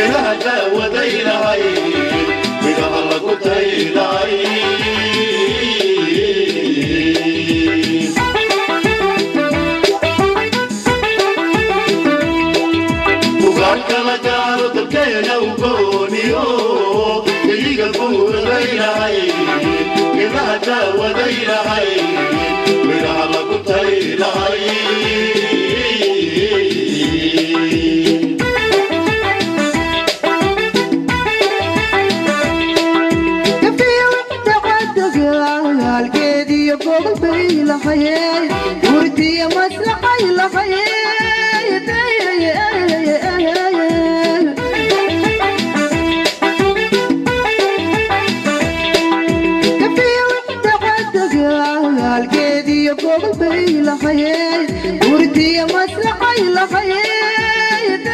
geedaha daawadaynahay midhaha lagu taynahay bugaagkala gaaro dalkeena u gooniyo geyiga buuradaynahay geedaha daawadaynahay midhaha lagu taynahay halgeediyo gobol bay lahayeen gurdiyo maslaxay lahayeen halgeediyo gobol bay lahayeen gurdiyo maslaxay lahayeen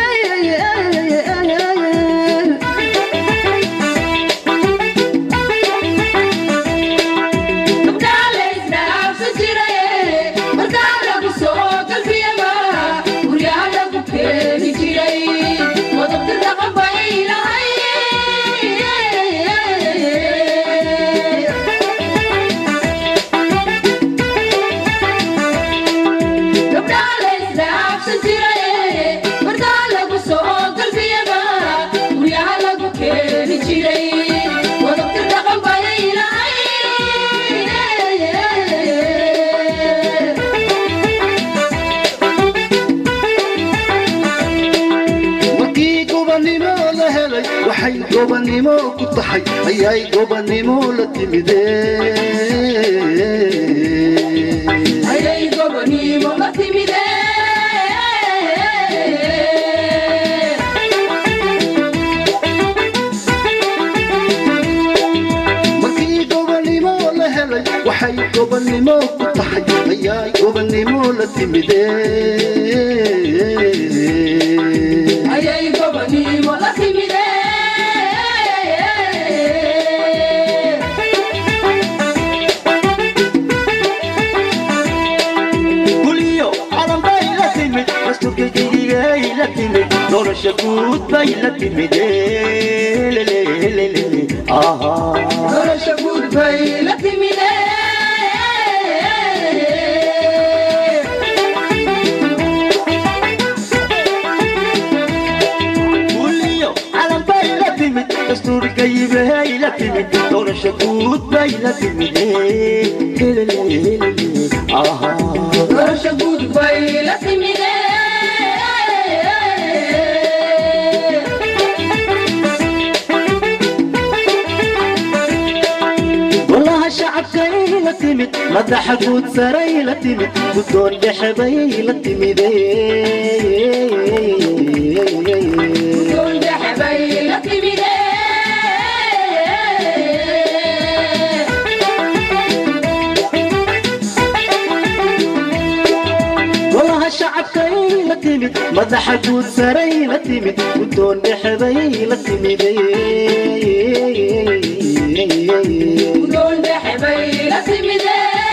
markii gobannimo la helay waxay gobannimo ku tahay ayay gobannimo la timideen markii gobannimo la helay waxay gobannimo ku tahay ayay gobannimo la timideen guliyo calan bay la timid dastuurka gedigay la timid nolosha guud bay la timid nolosha guud bay la timide guliyo calan bay la timid dastuurka yibay la timid nolosha guud bay la timid nolosha guud bay la timide golaha shacabkay la timid madaxa guud saray la timid guddoon dhexe bay la timid dhexe bay la timide golaha shacabkay la timid madaxa guud saray la timid guddoon dhexe bay la timid dhexe bay la timide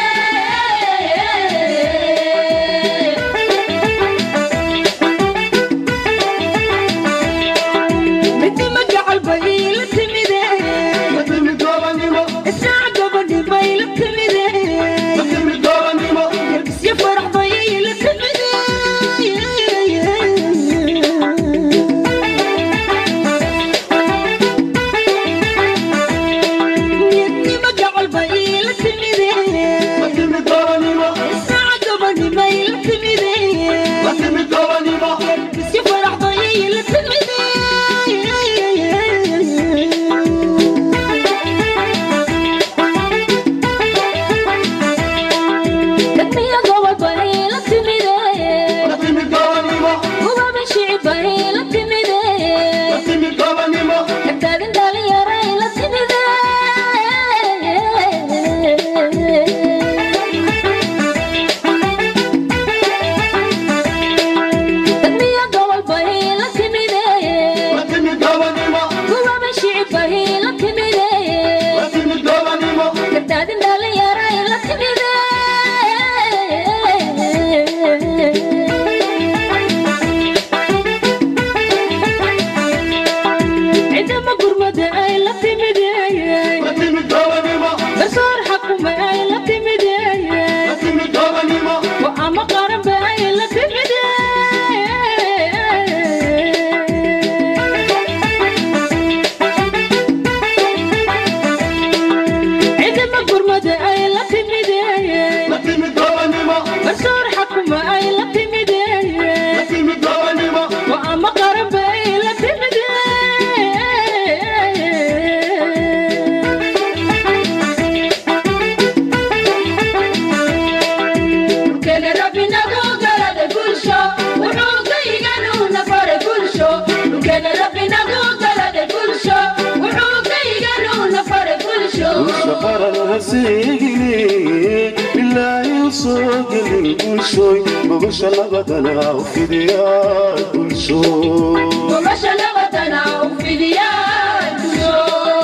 midnimo jecel bay la timide la timid gobannimo isaac gabadhi bay la timide la timid gobannimo isyo farax bay la timide midnimo jecel bay la timide la timid gobannimo isaac gabadhi bay la timide la timid gobannimo isyo farax bay la timide dadmiya gobol bay la timide la timid gobannimo gubaba shicib bay la timide la timid gobannimo Tagtaagan dhalinyaray la timide dadmiya gobol bay la timide la timid gobannimo gubaba shicib bay la timide la timid gobannimo tagtaagan dhalinyaray la timide haseegine bilaahi soo gelin bulshooy gogosha nabadana u fidiyaa bulshooy Gobasha nabadana u fidiyaa bulsho.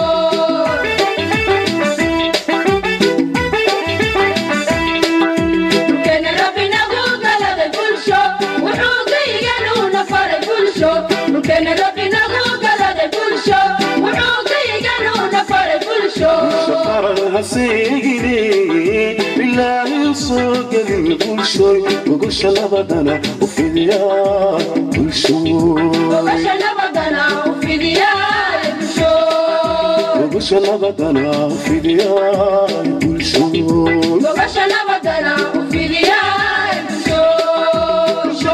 Dhulkeena Rabbi nagu galaday bulsho, wuxuu gayganuuna faray bulsho. Dhulkeena Rabbi nagu galaday bulsho, wuxuu gayganuuna faray bulsho. shaqaran haseegine bilaahi soo gelin bulshooy gogosha nabadana u fidiyaa bulshooy Gobasha nabadana u fidiyaa bulsho. gogosha nabadana u fidiyaa bulshooy Gobasha nabadana u fidiyaa bulsho.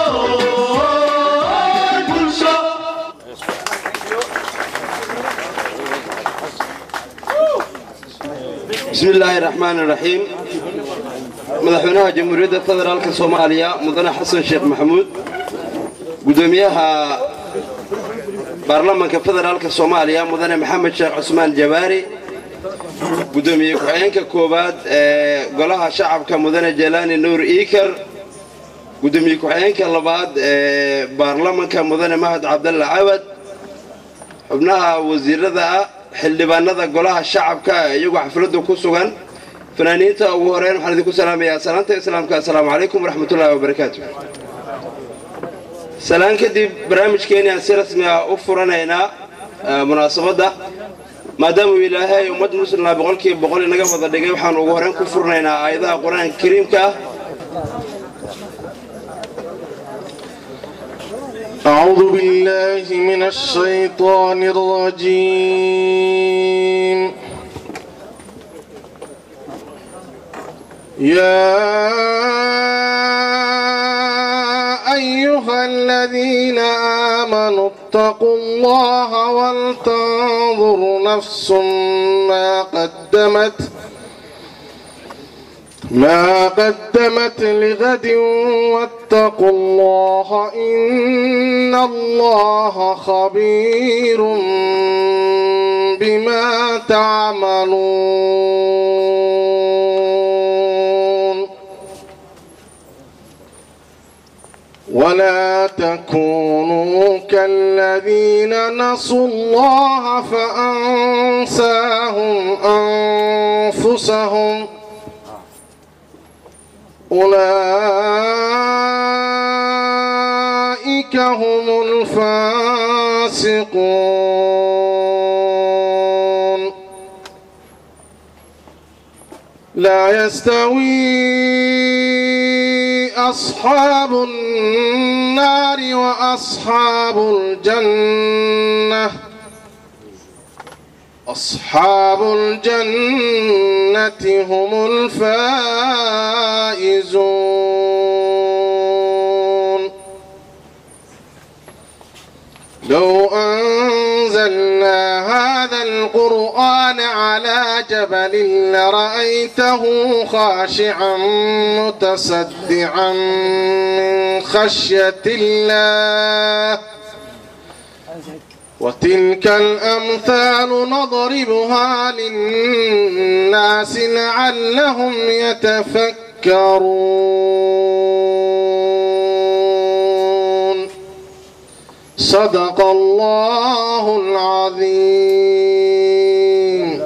بسم الله الرحمن الرحيم مدحونها جمهورية فدرالك صوماليا مدن حسن شيخ محمود قدوميها برلمانك فدرالك صوماليا مدن محمد شيخ عثمان جباري قدومي كوعينك كوباد آه، قولها شعبك مدن جيلاني نور إيكر قدومي كوعينك اللباد آه، برلمانك مدن مهد عبد الله عبد xubnaha wasiirada ah xildhibaanada golaha shacabka iyagoo xafladda ku sugan fanaaniinta ugu horeyn waxaan idinku salaamayaa salaanta islaamka assalaamu calaykum waraxmatullaahi wabarakaatu salaan kadib barnaamijkeeni aan si rasmi ah u furanaynaa eh, munaasabadda maadaama uu ilaahay ummad muslimna boqolkiiba boqol inaga wada dhigay waxaan ugu horeyn ku furnaynaa aayadaha qur-aanka kariimka ah أعوذ بالله من الشيطان الرجيم يا أيها الذين آمنوا اتقوا الله ولتنظر نفس ما قدمت ما قدمت لغد واتقوا الله إن الله خبير بما تعملون ولا تكونوا كالذين نسوا الله فأنساهم أنفسهم أولئك هم الفاسقون لا يستوي أصحاب النار وأصحاب الجنة أصحاب الجنة هم الفائزون لو أنزلنا هذا القرآن على جبل لرأيته خاشعا متصدعا من خشية الله وتلك الأمثال نضربها للناس لعلهم يتفكرون صدق الله العظيم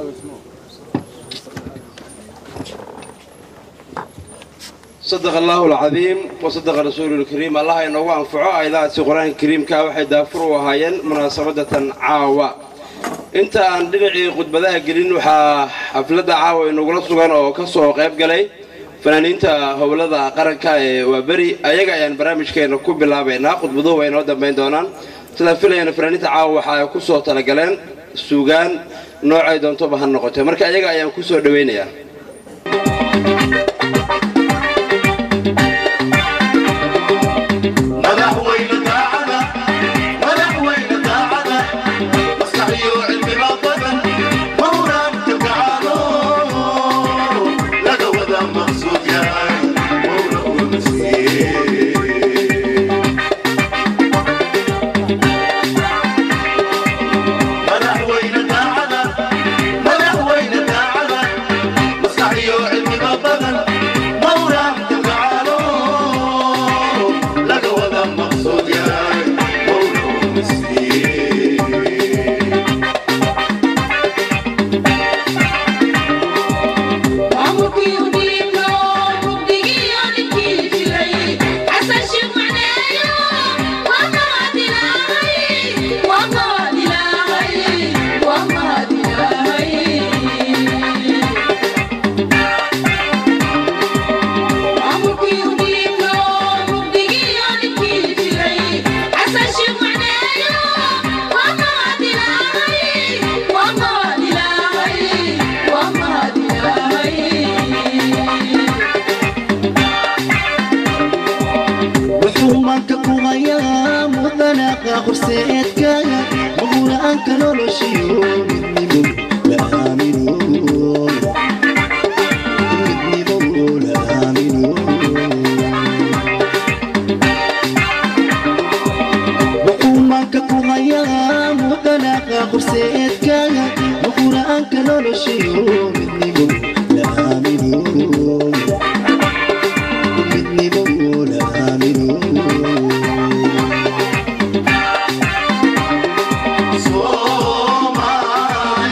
صدق الله العظيم وصدق رسوله الكريم الله ينوى أنفعه أيضا في القرآن الكريم كاوحي دافروا وهاين مناسبة عاوة انت aan dhinacii khudbadaha gelin waxaa xafladda caawa inagula sugan oo ka soo qayb galay fanaaniinta howlada qaranka ee waaberi ayaga ayaan barnaamijkeena ku bilaabaynaa khudbaduhu way inoo dambayn doonaan sidaan filayana fanaaniinta caawa waxa ay ku soo talagaleen suugaan noocay doontoba ha noqotee marka ayaga ayaan ku soo dhawaynayaa madaxweyne daacada madaxweyne daacada maskaxiyo cilmiga badan mawlaanka gacaano laga wada maqsuud yahay mawla una siiye madaxweyne daacada madaxweyne daacada wuxuu maanka ku hayaa mudanaaqa horseedkaaga mahura'aanka noloshiyo midnimo la aamino midnimo la aamino wuxuu maanka ku hayaa mudanaaqa horseedkaaga mahura'aanka noloshiyo midnimo la aamino midnimo la aamino Soomaaliya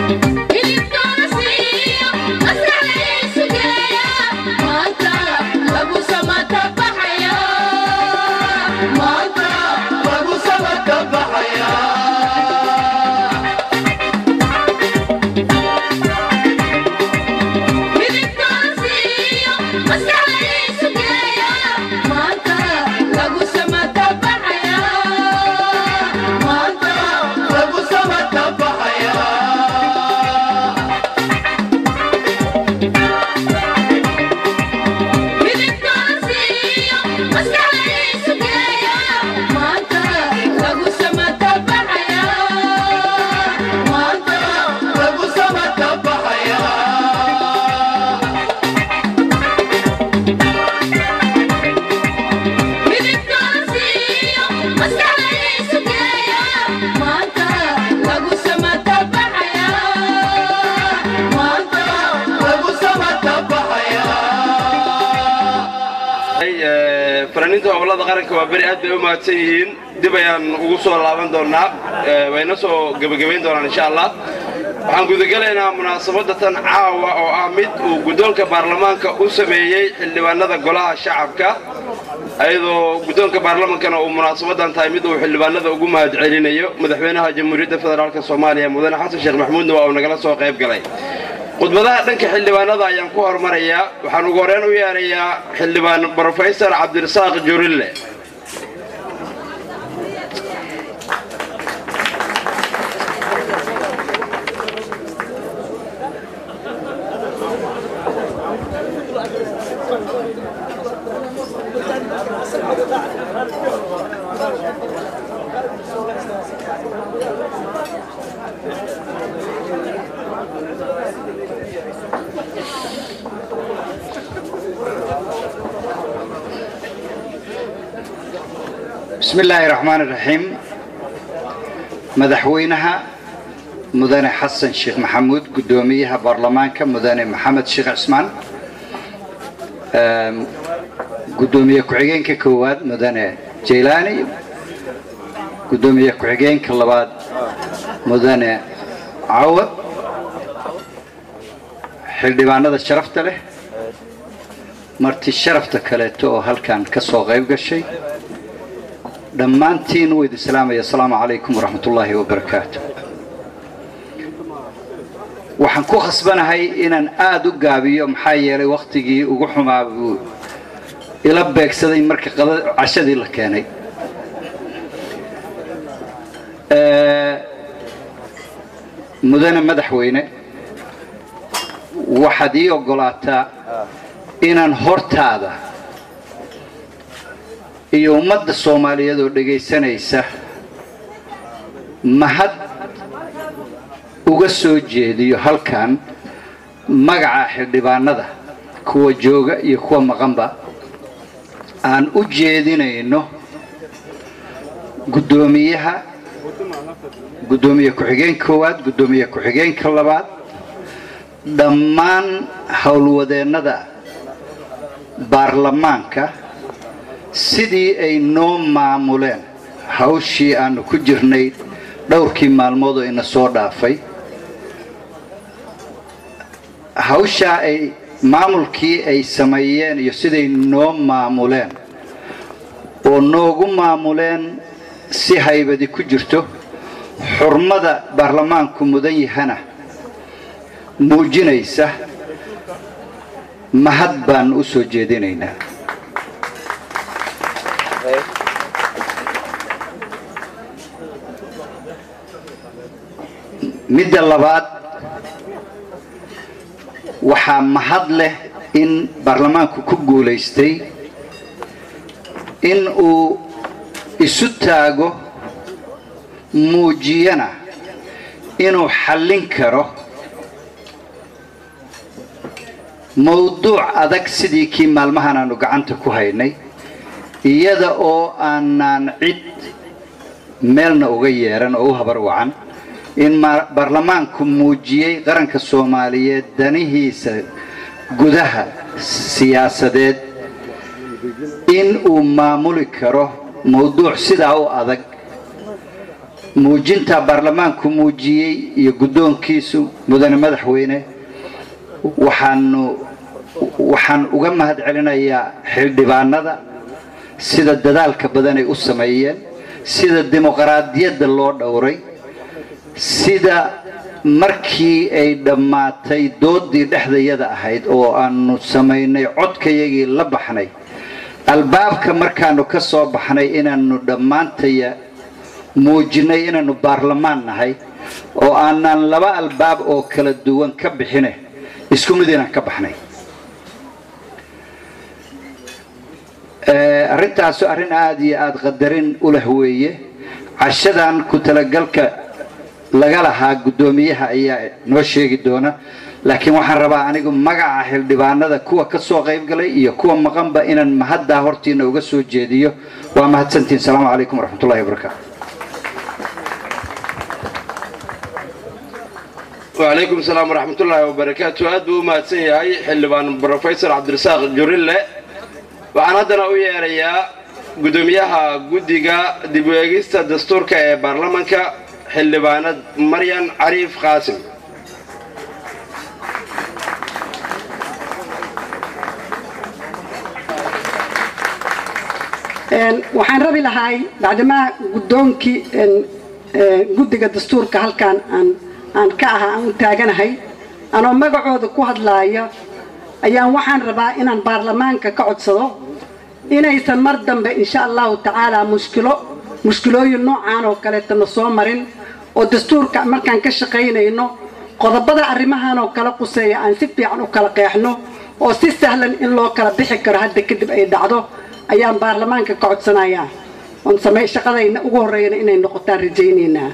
hilibkooda siiyo maskaxdaysu geeya maanta lagu samata baxaya maanta lagu samata baxaya hilibkooda siiyo maskaxdaysu geeya maanta lagu samata baxaya maanta lagu samata baxaya hilibkooda siiyo maskaxdaysu geeya maanta lagu samata baxaya maanta lagu samata baxaya hilibkooda siiyo maskaxdaysu geeya maanta lagu samata baxaya maanta lagu samata baxaya Ee, fanaaniinta gobolada qaranka waa beri aad bay u mahadsan yihiin dib ayaan ugu soo laaban doonaa ee, wayna soo gebagabayn doonaan insha allah waxaan gudagelaynaa munaasabadda tan caawa oo ah mid uu guddoonka baarlamaanka u sameeyey xildhibaanada golaha shacabka ayadoo guddoonka baarlamaankana uu munaasabadan tahay mid uu xildhibaanada ugu mahadcelinayo madaxweynaha jamhuuriyadda federaalk soomaaliya mudane xasan sheekh maxamuudna waa uu nagala soo qayb galay khudbadaha dhanka xildhibaanada ayaan ku hormarayaa waxaan ugu horreyn u yeerayaa xildhibaan brofesor cabdirasaaq jurille بسم الله الرحمن الرحيم مدحوينها مدن حسن شيخ محمود قدوميها برلمانك مدن محمد شيخ عثمان أم، قدومية كعيين كواد مدن جيلاني قدومية كعيين كلباد مدن عوض xildhibaanada sharafta leh marti sharafta kaleeto oo halkan ka soo qayb gashay dhammaantiin wuu idin salaamaya asalaamu calaykum waraxmat ullaahi wabarakaatu waxaan ku khasbanahay inaan aada u gaabiyo maxaa yeelay wakhtigii ugu xumaa buu ila beegsaday marka qada- cashadii la keenay Ee, mudane madaxweyne waxaad ii oggolaataa inaan hortaada iyo ummadda soomaaliyeed oo dhegaysanaysa mahad uga soo jeediyo halkan magaca xildhibaanada kuwa jooga iyo kuwa maqanba aan u jeedinayno guddoomiyaha guddoomiye ku-xigeen koowaad guddoomiye ku-xigeenka labaad dhammaan howlwadeennada baarlamaanka sidii ay noo maamuleen hawshii aanu ku jirnay dhowrkii maalmood oo ina soo dhaafay hawshaa ay maamulkii ay sameeyeen iyo siday noo maamuleen oo noogu maamuleen si haybadi ku jirto xurmada baarlamaanku mudan yahana muujinaysa mahad baan u soo jeedinaynaa midda labaad waxaa mahad leh in baarlamaanku ku guulaystay in uu isu taago muujiyana inuu xallin karo mawduuc adag sidii kii maalmahan aanu gacanta ku haynay iyada oo aanaan cid meelna uga yeeran oo u habar wacan in ma- baarlamaanku muujiyey qaranka soomaaliyeed danihiisa gudaha siyaasadeed in uu maamuli karo mawduuc sidaa u adag muujinta baarlamaanku muujiyey iyo guddoonkiisu mudane madaxweyne waxaanu waxaan uga mahad celinayaa xildhibaanada sida dadaalka badan ay u sameeyeen sida dimuqraadiyadda loo dhowray sida markii ay dhammaatay doodii dhexdayada ahayd oo aanu samaynay codkayagii la baxnay albaabka markaanu ka soo baxnay inaanu dhammaantaya muujinay inaanu baarlamaan nahay oo aanaan laba albaab oo kala duwan ka bixine isku mid inaan ka baxnay arrintaasu arrin aada iyo aada qadarin u leh weeye cashadan ku talagalka laga lahaa guddoomiyaha ayaa noo sheegi doona laakiin waxaan rabaa anigu magaca xildhibaanada kuwa ka soo qaybgalay iyo kuwa maqanba inaan mahaddaa hortiina uga soo jeediyo waa mahadsantihin asalaamu calaykum waraxmatullahi wabarakaatu وعليكم السلام ورحمة الله وبركاته أدو ما تسيهاي حلبان بروفيسور عبد الرزاق جوريلا waxaan haddana u yeerayaa guddoomiyaha guddiga dib u eegista dastuurka ee baarlamanka xildhibaanad maryan cariif qaasim waxaan rabi lahay bacdimaa guddoonkii guddiga dastuurka halkaan aan aan ka ahaa aan u taaganahay anoo magacooda ku hadlaaya ayaan waxaan rabaa inaan baarlamaanka ka codsado inaysan mar dambe insha allahu tacaala mushkilo mushkilooyin noocaan oo kaleetana soo marin oo dastuurka markaan ka shaqaynayno qodobada arrimahan oo kala quseeya aan si fiican u kala qeexno oo si sahlan in loo kala bixi karo hadda kadib ay dhacdo ayaan baarlamaanka ka codsanayaa oon samey shaqadayna ugu horreeyana inay noqotaan rajaynaynaa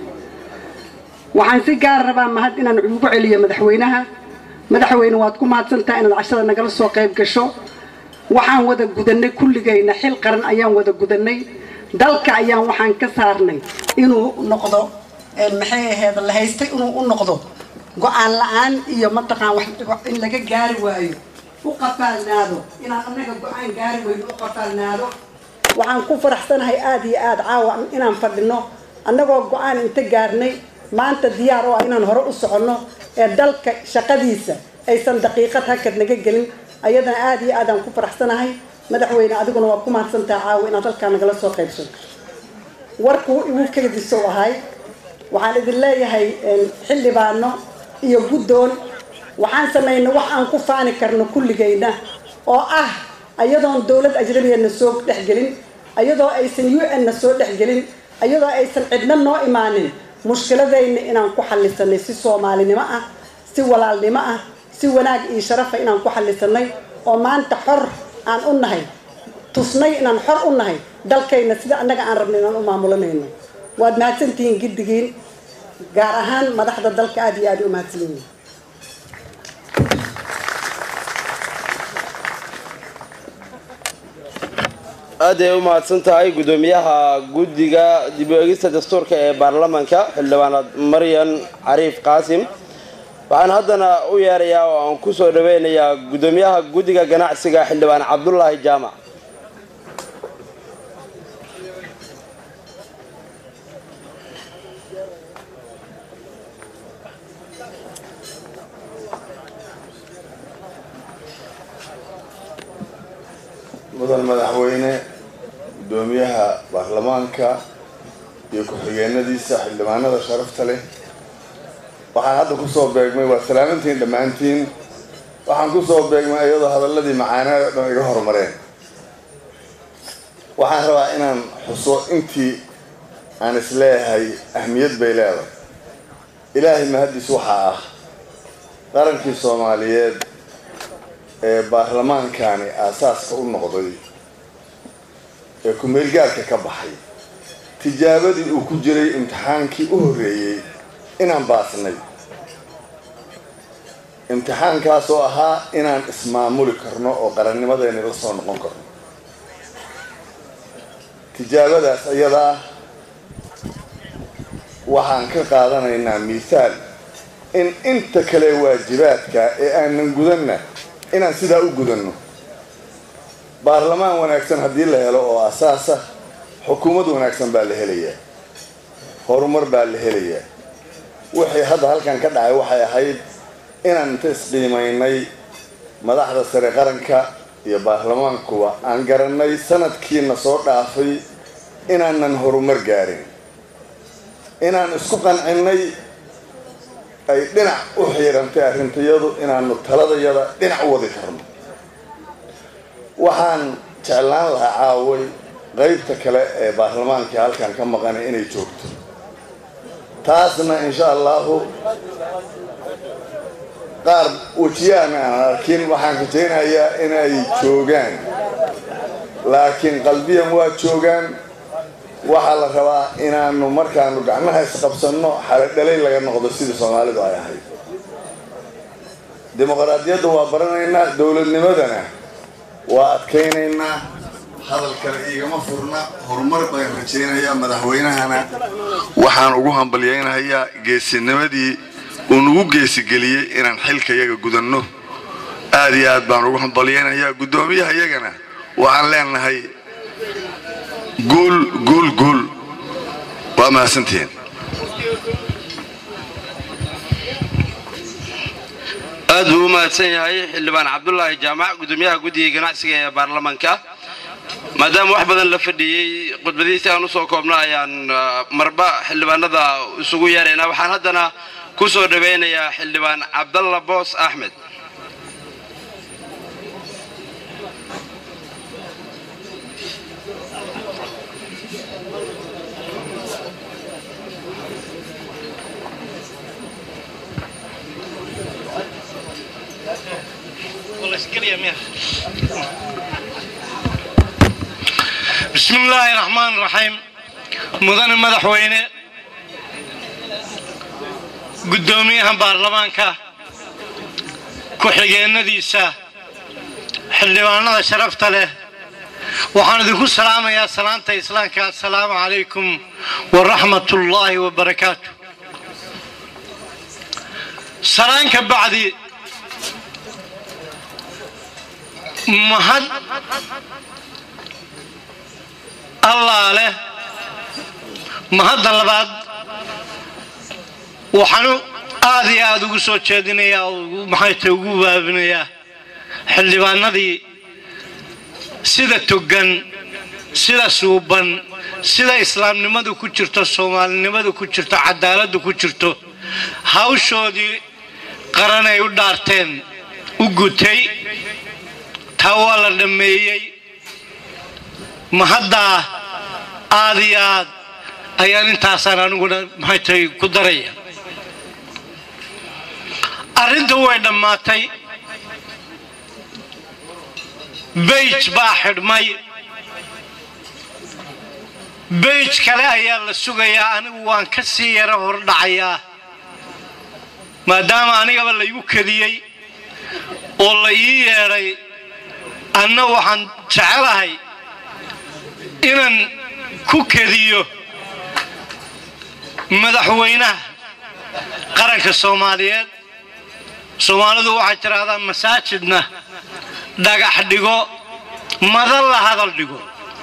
waxaan si gaar rabaa mahad inaan ugu celiyo madaxweynaha madaxweyne waad ku mahadsantaha inaad cashada nagala soo qayb gasho waxaan wada gudannay kulligayna xil qaran ayaan wada gudannay dalka ayaan waxaan ka saarnay inuu noqdo maxay ahayd la haystay inuu u noqdo go-aan la-aan iyo mataqaan in laga gaari waayo u qafaalnaado inaan annaga go-aan gaari weyno u qafaalnaado waxaan ku faraxsanahay aada iyo aada caawa inaan fadhino annagoo go-aan inta gaarnay maanta diyaar oo ah inaan hore u soconno ee dalka shaqadiisa aysan daqiiqad hakad naga gelin ayadana aada iyo aadaan ku faraxsanahay madaxweyne adiguna waa ku mahadsantaha caawa inaad halkaa nagala soo qaybso warkuu igu kedisow ahay waxaan idin leeyahay xildhibaano iyo guddoon waxaan samaynay wax aan ku faani karno kulligayna oo ah ayadoon dowlad ajnabiya na soo dhexgelin ayadoo aysan u n na soo dhexgelin ayadoo aysan cidna noo imaanin mushkiladayna inaan ku xallisanay si soomaalinimo ah si walaalnimo ah si wanaag iyo sharafa inaan ku xallisanay oo maanta xor aan u nahay tusnay inaan xor u nahay dalkayna sida annaga aan rabnay inaan u maamulanayno waad mahadsantihiin giddigiin gaar ahaan madaxda dalka aada iyo aada u mahadsan yihiin aad ay u mahadsan tahay guddoomiyaha guddiga dib u eegista dastuurka ee baarlamanka xildhibaanad maryan cariif qaasim waxaan haddana u yeerayaa oo aan ku soo dhaweynayaa guddoomiyaha guddiga ganacsiga xildhibaan cabdulaahi jaamac mudan madaxweyne guddoomiyaha baarlamaanka iyo ku-xigeenadiisa xildhibaanada sharafta leh waxaan hadda kusoo beegmay waa salaamantiin dhammaantiin waxaan kusoo beegmay iyadoo hadaladii macaanada dhan iga horumareen waxaan rabaa inaan xuso intii aan isleeyahay ahmiyad bay leedahay ilaahay mahaddiis waxaa ah qarankii soomaaliyeed ee baarlamaankani aasaaska u noqday ee ku-meelgaarka ka baxay tijaabadii uu ku jiray imtixaankii u horreeyey inaan baasnay imtixaankaasoo ahaa inaan ismaamuli karno oo qarannimadeenni la soo noqon karno tijaabadaas iyadaa waxaan ka qaadanaynaa mithaal in inta kale waajibaadka ee aanan gudanna inaan sidaa u gudanno baarlamaan wanaagsan haddii la helo oo asaasa xukuumad wanaagsan baa la helayaa horumar baa la helayaa wixii hadda halkan ka dhacay waxay ahayd inaan inta isqiimaynay madaxda sare qaranka iyo baarlamaankuba aan garannay sanadkiina soo dhaafay inaanan horumar gaarin inaan isku qancinnay ay dhinac u xiirantay arrintayadu inaanu taladayada dhinac u wadi karno waxaan jeclaan lahaa caaway qaybta kale ee baarlamaankii halkan ka maqanay inay joogto taasna insha allahu qaar wejiyaan aan arkin waxaan rajaynayaa inay joogaan laakiin qalbiyan waa joogaan waxaa la rabaa inaanu markaanu gacmaha isqabsanno xaladhalay laga noqdo sidii soomaalidu ay ahayd dimuqraadiyadda waa baranaynaa dowladnimadana waa adkaynaynaa hadal kale iigama furna horumar baan rajaynayaa madaxweynahana waxaan ugu hambalyaynayaa geesinimadii uu nagu geesigeliyey inaan xilka yaga gudanno aad iyo aad baan ugu hambalyaynayaa guddoomiyaha yagana waxaan leenahay guul guul guul waa mahadsantihiin aad buu u mahadsan yahay xildhibaan cabdulaahi jaamac gudoomiyaha guddiga ganacsiga ee baarlamaanka maadaama wax badan la fadhiyey khudbadiisi aan usoo koobno ayaan ah, marba xildhibaanada isugu yeeraynaa waxaan haddana ku soo dhawaynayaa xildhibaan cabdalla boos axmed بسم الله الرحمن الرحيم مدن مدحوينه قدوميها بارلمانكا ku-xigeenadiisa xildhibaanada sharafta leh waxaan idinku salaamayaa salaanta islaamka assalaamu calaykum waraxmat ullaahi wabarakaatu salaan ka bacdi mahad allaa leh mahadda labaad waxaanu aad iyo aada ugu soo jeedinayaa oo ugu- maxay tahay ugu waabinayaa xildhibaanadii sida togan sida suuban sida islaamnimadu ku jirto soomaalinimadu ku jirto cadaaladdu ku jirto hawshoodii qaran ay u dhaarteen u gutay taa waa la dhammeeyey mahaddaa aad iyo aad ayaan intaasaan aniguna maxay tahay ku daraya arrinta way dhammaatay beyj baa xidhmay beyj kale ayaa la sugayaa anigu waan ka sii yaro hordhacayaa maadaama anigaba laygu kediyey oo la ii yeedhay anna waxaan jecelahay inaan ku kediyo madaxweynaha qaranka soomaaliyeed soomaalidu waxay tidhaahdaa masaajidna dhagax dhigo madan la hadal dhigo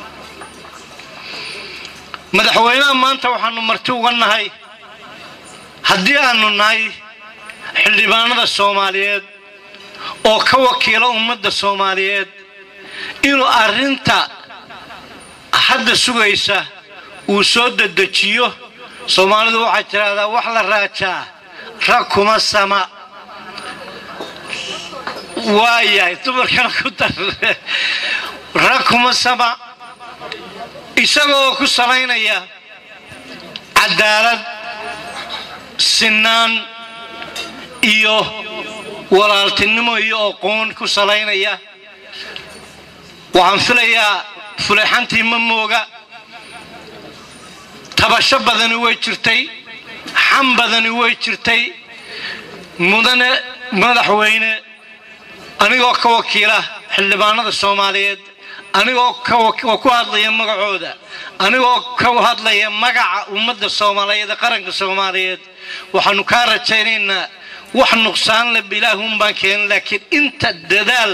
madaxweynaha maanta waxaanu marti uga nahay haddii aanu nahay xildhibaanada soomaaliyeed oo ka wakiila ummadda soomaaliyeed inuu arrinta hadda sugaysa uu soo dedejiyo soomaalidu waxay tidhaahdaa wax la raajaa rag kuma sama waayahay dumarkana ku dar rag kuma sama isagoo ku salaynaya cadaalad sinaan iyo walaaltinimo iyo aqoon ku salaynaya waxaan filayaa fuleexantii ma mooga tabasho badani way jirtay xam badani way jirtay mudane madaxweyne anigoo ka wakiila xildhibaanada soomaaliyeed anigoo ka wak- oo ku hadlaya magacooda anigoo ka hadlaya magaca ummadda soomaaliyeed ee qaranka soomaaliyeed waxaanu kaa rajaynaynaa wax nuqsaan le ilaahun baan keenin laakiin inta dadaal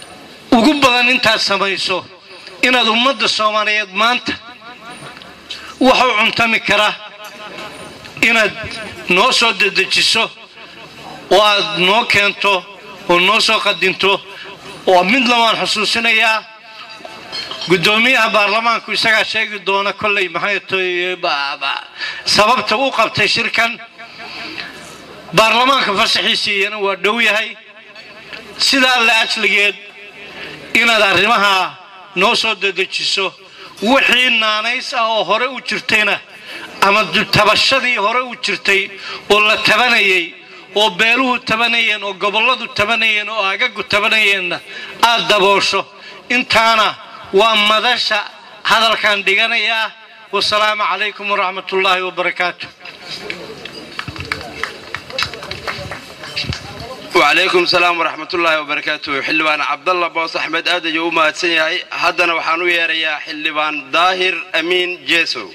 ugu badan intaad samayso inaad ummadda soomaaliyeed maanta wuxuu cuntami kara inaad noo soo dedejiso oo aad noo keento oo noo soo qadinto oo midna waan xusuusinayaa guddoomiyaha baarlamaanku isagaa sheegi doona kolley maxay tahay ba- ba- sababta u qabtay shirkan baarlamaanka fasaxiisiiyana waa dhow yahay sidaa la ajligeed inaad arrimaha noo soo dedejiso wixii naanays ah oo hore u jirtayna ama tabashadii hore u jirtay oo la tabanayay oo beeluhu tabanayeen oo gobolladu tabanayeen oo agagu tabanayeenna aad daboosho intaana waa madasha hadalkan dhiganayaa wasalaamu calaykum waraxmat ullaahi wabarakaatu وعليكم السلام ورحمة الله وبركاته حلبان عبد الله بوس أحمد آدج وما تسنياي هدنا وحانو يا حلبان ظاهر أمين جيسو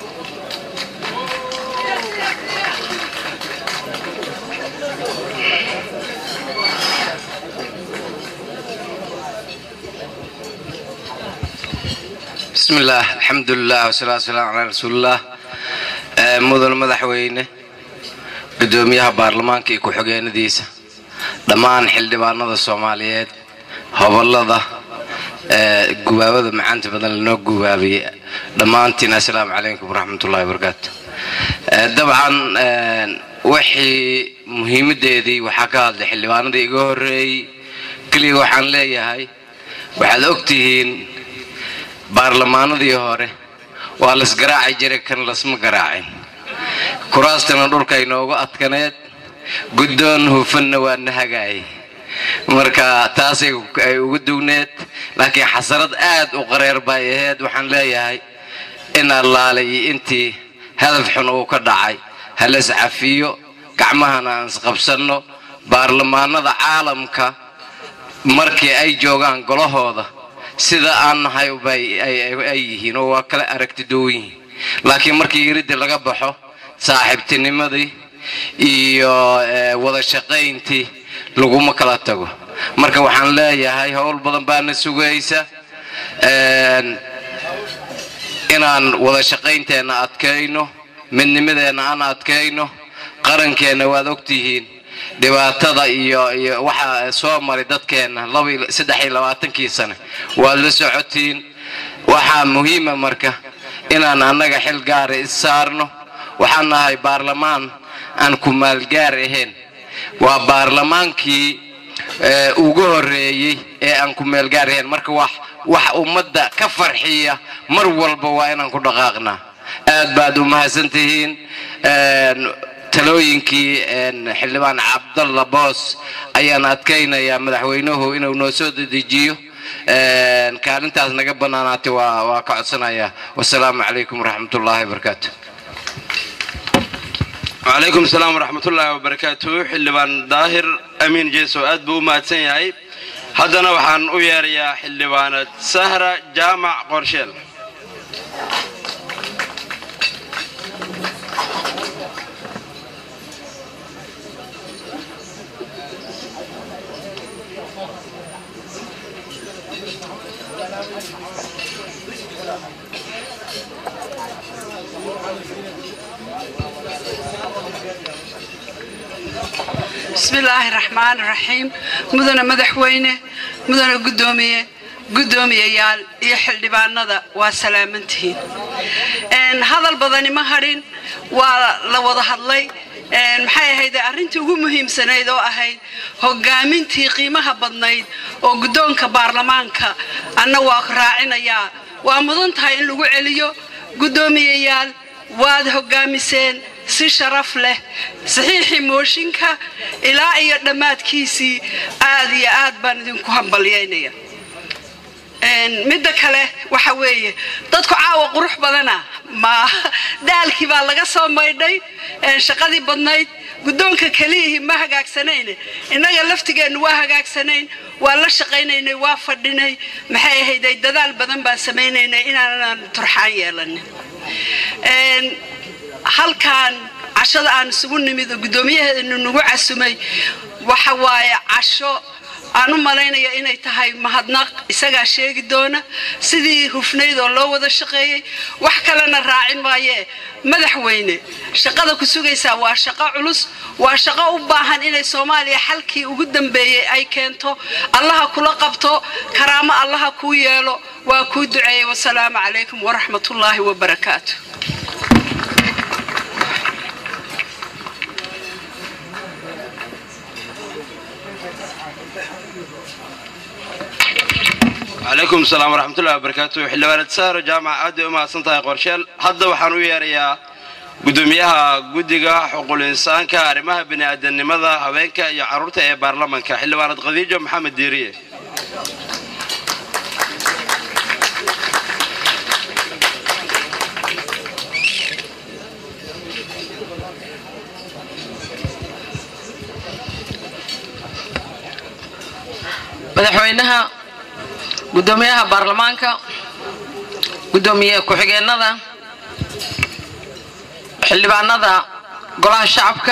بسم الله الحمد لله والصلاة والسلام على رسول الله آه، مدن مدحوينه gudoomiyaha baarlamaanka iyo ku-xigeenadiisa dhammaan xildhibaanada soomaaliyeed hobolada ee gubaabada macaanta badan lanoo gubaabiyey dhammaantiin assalaamu calaykum waraxmatullahi wabarakaatu Ee, dabcan ee, wixii muhiimadeedii waxaa ka hadlay xildhibaanadii iga horeeyey keliya waxaan leeyahay waxaad ogtihiin baarlamaanadii hore waa lasgaraaci jiray kan lasma garaacin kuraastana dhulka inoogu adkaneed guddoon hufanna waa na hagaayay marka taasay ay ugu dugneed laakiin xasarad aad u qareer bay ahayd waxaan leeyahay in allaalay intii hadaf xun uu ka dhacay halas cafiyo gacmahana aan isqabsanno baarlamaanada caalamka markii ay joogaan golahooda sida aan nahay bay ay yihiin oo waa kala aragti duwan yihiin laakiin markii iriddi laga baxo saaxiibtinimadii iyo eh, wada shaqayntii laguma kala tago marka waxaan leeyahay howl badan baana sugaysa Een, inaan wada shaqaynteenna adkayno midnimadeenna aan adkayno qarankeenna waad ogtihiin dhibaatada iyo iyo waxa soo maray dadkeenna laba iyo- saddex iyo labaatankii sane waad la socotiin waxaa muhiima marka inaan annaga xil gaara is saarno waxaan nahay baarlamaan aan ku maalgaar ahayn waa baarlamaankii ee, ugu horeeyey ee aan ku meelgaar ahayn marka wax wax ummadda ka farxiya mar walba waa inaan ku dhaqaaqnaa aad baad u mahadsantihiin Een, talooyinkii een, xildhibaan cabdalla boos ayaan adkaynayaa madaxweynuhu inuu noo soo dedejiyo Een, kaalintaas naga bannaanaatay waa waa ka codsanayaa wasalaamu calaykum waraxmatullaahi wabarakaatu وعليكم السلام ورحمة الله وبركاته حلبان ظاهر أمين جيسو أدبو ما تسنياي هدنا وحان وياريا حلبان سهرة جامع قرشيل بسم الله الرحمن الرحيم مدن مدحوينه مدن قدومية قدومية يال يحل دبانada waa salaamantihiin een hadal badani ma harin waa la wada hadlay een maxay ahayd arrintii ugu muhiimsanayd oo ahayd hogaamintii qiimaha badnayd oo guddoonka baarlamaanka anna waa raacinayaa waa mudan tahay in lagu celiyo guddoomiyayaal waad hogaamiseen si sharaf leh saxiixii mooshinka ilaa iyo dhammaadkiisii aad iyo aad baan idinku hambalyaynaya Een, midda kale waxa weeye dadku caawa qurux badana ma daalkii baa laga soo maydhay een, shaqadii badnayd guddoonka keliyihii ma hagaagsanayne innaga laftigeennu waa hagaagsanayn waa la shaqaynaynay waa fadhinay maxay ahayday dadaal badan baan samaynaynay inaanan turxaan yeelanin Een, halkaan cashada aan isugu nimid oo guddoomiyaheenu nagu casumay waxa waaye casho aan u malaynaya inay tahay mahadnaq isagaa sheegi doona sidii hufnayd oo loo wada shaqeeyey wax kalena raacin maayee madaxweyne shaqada ku sugaysaa waa shaqo culus waa shaqo u baahan inay soomaaliya xalkii ugu dambeeyey ay keento allaha kula qabto karaamo allaha kuu yeelo waa kuu duceeyey wasalaamu calaykum waraxmatullaahi wabarakaatu calaykum asalaam waraxmatullahi wabarakaatu xildhibaanad sahro jaamac aad bay u mahadsan tahay qorsheel hadda waxaan u yeerayaa gudoomiyaha guddiga xuquul insaanka arrimaha bini'aadanimada haweenka iyo carruurta ee baarlamanka xildhibaanad khadiijo maxamed diiriye madaxweynaha gudoomiyaha baarlamaanka gudoomiye ku-xigeenada xildhibaanada golaha shacabka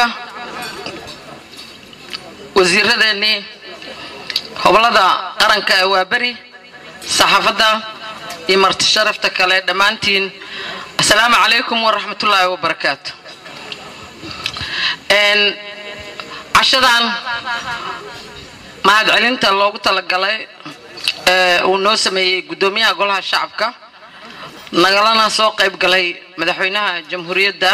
wasiiradeennii hoblada qaranka ee waaberi saxaafadda iyo marti sharafta kale dhammaantiin asalaamu calaykum waraxmatullaahi wabarakaatu cashadan mahadcelinta loogu talagalay ee uu noo sameeyey gudoomiyaha golaha shacabka nagalana soo qayb galay madaxweynaha jamhuuriyadda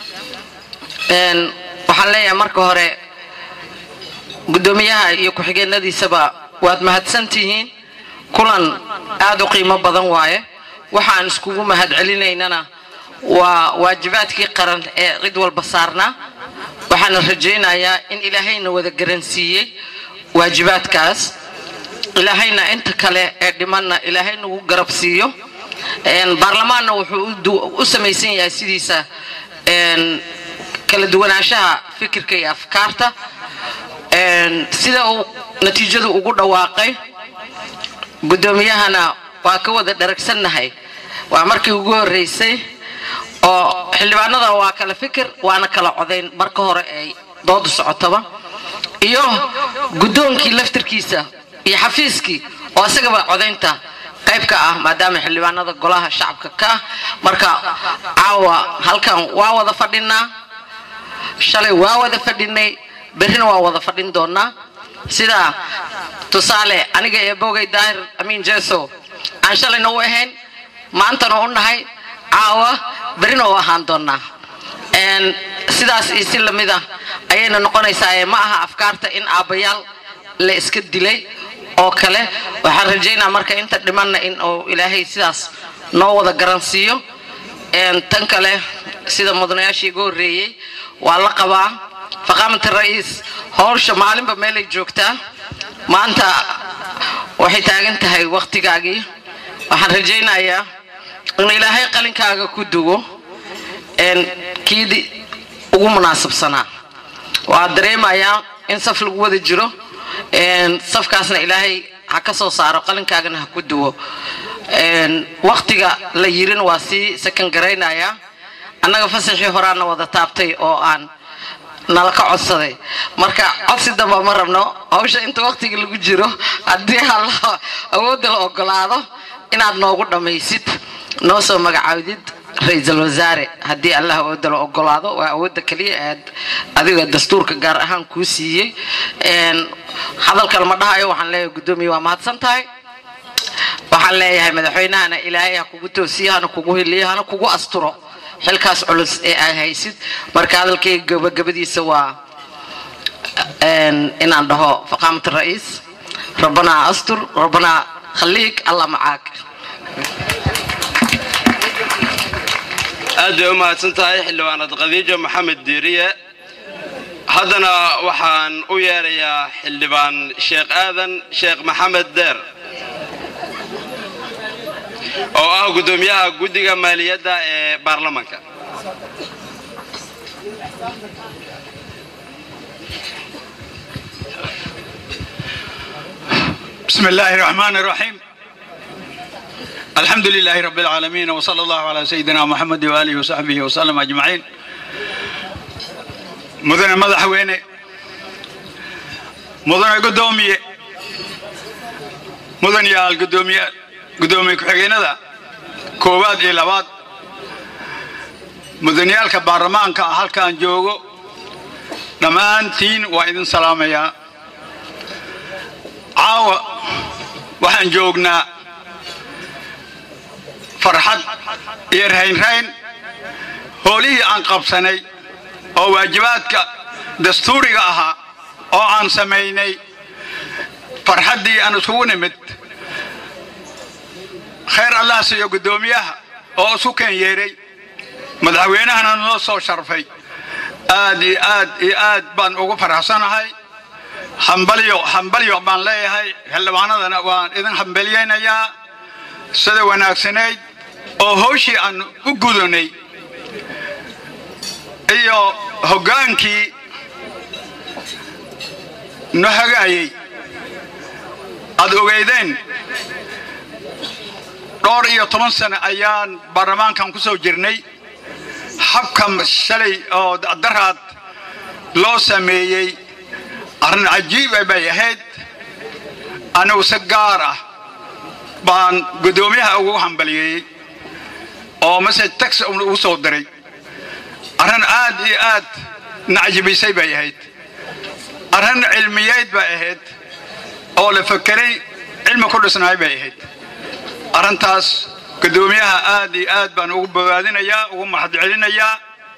waxaan leeyahay marka hore gudoomiyaha iyo ku-xigeenadiisaba waad mahadsantihiin kulan aada u qiimo badan waaye waxaan iskugu mahadcelinaynana waa waajibaadkii qaran ee cid walba saarnaa waxaana rajaynayaa in ilaahayna wada garansiiyey waajibaadkaas ilaahayna inta kale ee dhimanna ilaahay nagu garab siiyo baarlamaanna wuxuu u samaysan yahay sidiisa kala duwanaanshaha fikirka iyo afkaarta sida uu natiijadu ugu dhawaaqay guddoomiyahana waa ka wada dharagsannahay waa markii ugu horreysay oo xildhibaanada waa kala fikir waana kala codayn marka hore ay doodu socotaba iyo guddoonkii laftirkiisa iyo xafiiskii oo isagaba codaynta qayb ka ah maadaama xildhibaanada golaha shacabka ka ah marka caawa halkan waa wada fadhinaa shalay waa wada fadhinay berrina waa wada fadhin doonaa sida tusaale aniga ee bogay daahir amiin jeso aan shalayna u ahayn maantana u nahay caawa berrina u ahaan doonaa sidaas iyo si lamid ah ayayna noqonaysaa ee ma aha afkaarta in aabbayaal la iska dilay oo kale waxaan rajaynaa marka inta dhimanna in uu ilaahay sidaas noo wada garansiiyo tan kale sida mudanayaashii iga horreeyey waa la qabaa faqaamata ra'iis howsha maalinba meelay joogtaa maanta waxay taagan tahay wakhtigaagii waxaan rajaynayaa in ilaahay qalinkaaga ku dugo kiidi ugu munaasabsanaa waa dareemayaa in saf lagu wada jiro safkaasna ilaahay ha ka soo saaro qalinkaagana ha ku duwo waktiga la yirin waa sii sakan garaynayaa annaga fasaxii horaana wada taabtay oo aan nala ka codsaday marka codsi damba ma rabno hawsha inta waktiga lagu jiro haddii alla awoodda la ogolaado inaad noogu dhammaysid noo soo magacaawdid ra-iisul wasaare haddii allah awoodda la ogolaado waa awoodda keliya aad adiga dastuurka gaar ahaan kuu siiyey hadalkan ma dhahayo waxaan leeyahay guddoomiye waa mahadsan tahay waxaan leeyahay madaxweynahana ilaahay ha kugu toosiyo hana kugu hiliyo hana kugu asturo xilkaas culus ee aad haysid marka hadalkayga gabagabadiisa waa inaan dhaho faqaamat ra'iis rabbanaa astur rabbanaa khaliik allah macaak aad bay u mahadsan tahay xildhibaanad khadiijo maxamed diiriye haddana waxaan u yeerayaa xildhibaan sheekh aadan sheekh maxamed deer oo ah guddoomiyaha guddiga maaliyadda ee baarlamanka بسم الله الرحمن الرحيم الحمد لله رب العالمين وصلى الله على سيدنا محمد وآله وصحبه وسلم أجمعين مدن مدحويني مدن قدومي mudanayaal gudoomiye gudoomiye ku-xigeenada koowaad iyo labaad mudaniyaalka baarlamaanka halkaan joogo dhammaantiin waa idin salaamayaa caawa waxaan joognaa farxad iyo raynrayn howlihii aan qabsanay oo waajibaadka dastuuriga ahaa oo aan samaynay farxaddii aan isugu nimid khayr allah siiyo guddoomiyaha oo isu keen yeeray madaxweynahana noo soo sharfay aad iyo aad iyo aad baan ugu faraxsanahay hambalyo hambalyo baan leeyahay xildhibaanadana waan idin hambalyaynayaa sida wanaagsanayd oo howshii aan u gudanay iyo hoggaankii no hagaayey aad ogeydeen dhowr iyo toban sano ayaan baarlamaankan ku soo jirnay habka shalay oo daraad loo sameeyey arrin cajiiba bay ahayd anigu si gaar ah baan guddoomiyaha ugu hambaliyeeyey oo message tax ugu soo diray arrin aad iyo aad nacjibisay bay ahayd arrin cilmiyeed bay ahayd oo la fakeray cilmi ku dhisnaay bay ahayd arrintaas guddoomiyaha aad iyo aad baan ugu bogaadinayaa ugu mahadcelinayaa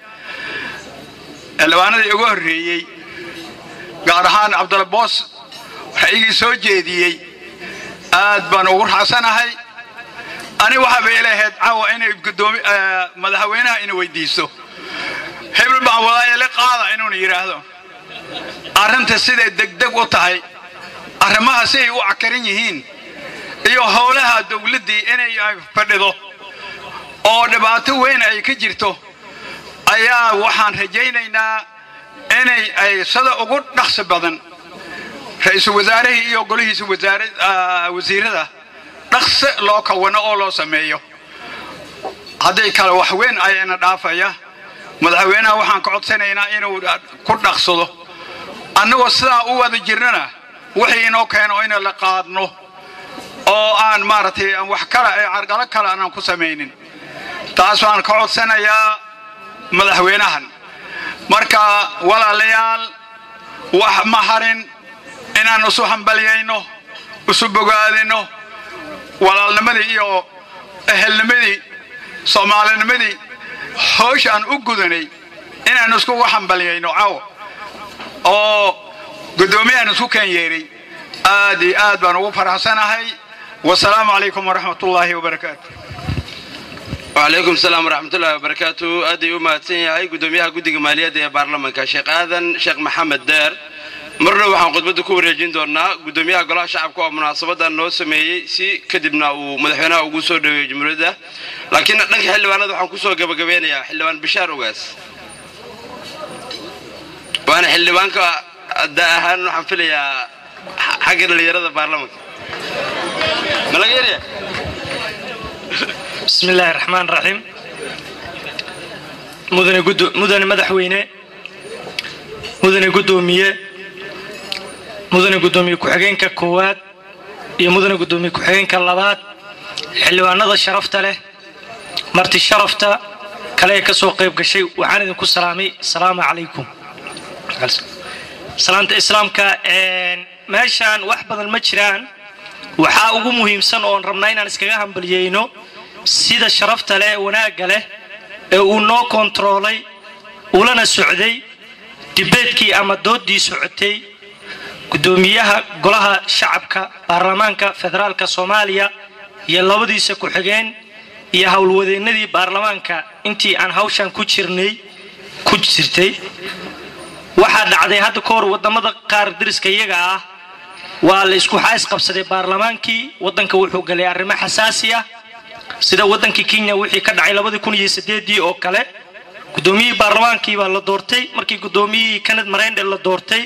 xildhibaanadii ugu horreeyey gaar ahaan cabdulla boos ra'yigii soo jeediyey aad baan ugu raacsanahay ani waxaaba ilahayd caawa inay gudoomi madaxweynaha ina weydiiso hebel baan walaayale qaada inuuna yidhaahdo arrinta siday degdeg u tahay arrimaha siday u cakaran yihiin iyo howlaha dowladdii inay fadhido oo dhibaato weyn ay ka jirto ayaa waxaan rajaynaynaa inay ay sida ugu dhaqsi badan ra-iisul wasaarihii iyo golihiisa wasiirada dhaqsi loo kawano oo loo sameeyo haddii kale wax weyn ayana dhaafaya madaxweynaha waxaan ka codsanaynaa inuu ku dhaqsado annagoo sidaa u wada jirnana wixii inoo keeno ina la qaadno oo aan maaragtay aan wax kale ee carqalo kale aanan ku samaynin taas waan ka codsanayaa madaxweynahan marka walaalayaal wax ma harin inaan isu hambalyayno isu bogaadino walaalnimadii iyo ehelnimadii soomaalinimadii howsha aan u gudanay inaan iskugu hambalyayno caw oo guddoomiyahan isku keen yeeray aad iyo aad baan ugu faraxsanahay wasalaamu calaykum waraxmat ullaahi wabarakaatu وعليكم السلام ورحمة الله وبركاته أدي أمة سنيا أي قدوميها قدق مالية دي بارلمان كشيخ آذن شيخ محمد دير مرنا waxaan khudbada ku wareejin doonaa gudoomiyaha golaha shacabka oo munaasabada noo sameeyey si kadibna uu madaxweynaha ugu soo dhaweeyay jumhuuriyadda laakiin dhanka xildhibaanada waxaan ku soo gabagabeynayaa xildhibaan bishaar ogaas waana xildhibaanka da ahaan waxaan filayaa xagga dhalinyarada baarlamaanka ma laga yaraya بسم الله الرحمن الرحيم مدن قدو مدن مدحوينه مدن قدوميه مدن قدوميه كحجينك كواد iyo mudane gudoomiye ku-xigeenka labaad xildhibaanada sharafta leh marti sharafta kale ee kasoo qayb gashay waxaan idinku salaamay asalaamu calaykum salaanta islaamka meeshaan wax badan ma jiraan waxaa ugu muhiimsan oon rabnaa inaan iskaga hambalyeyno sida sharafta leh wanaagga leh ee uu noo kontaroolay ulana socday dibeedkii ama doodii socotay gudoomiyaha golaha shacabka baarlamaanka federaalka soomaaliya iyo labadiisa ku-xigeen iyo howlwadeennadii baarlamaanka intii aan hawshan ku jirnay ku jirtay waxaa dhacday hadda ka hor wadamada qaar dariska iyaga ah waa la isku xays qabsaday baarlamaankii wadanka wuxuu galay arrimo xasaasi ah sida wadankii kenya wixii ka dhacay labadii kun iyo sideedii oo kale gudoomiyihii baarlamaankii baa la doortay markii gudoomiyihii kanad mareyndhe la doortay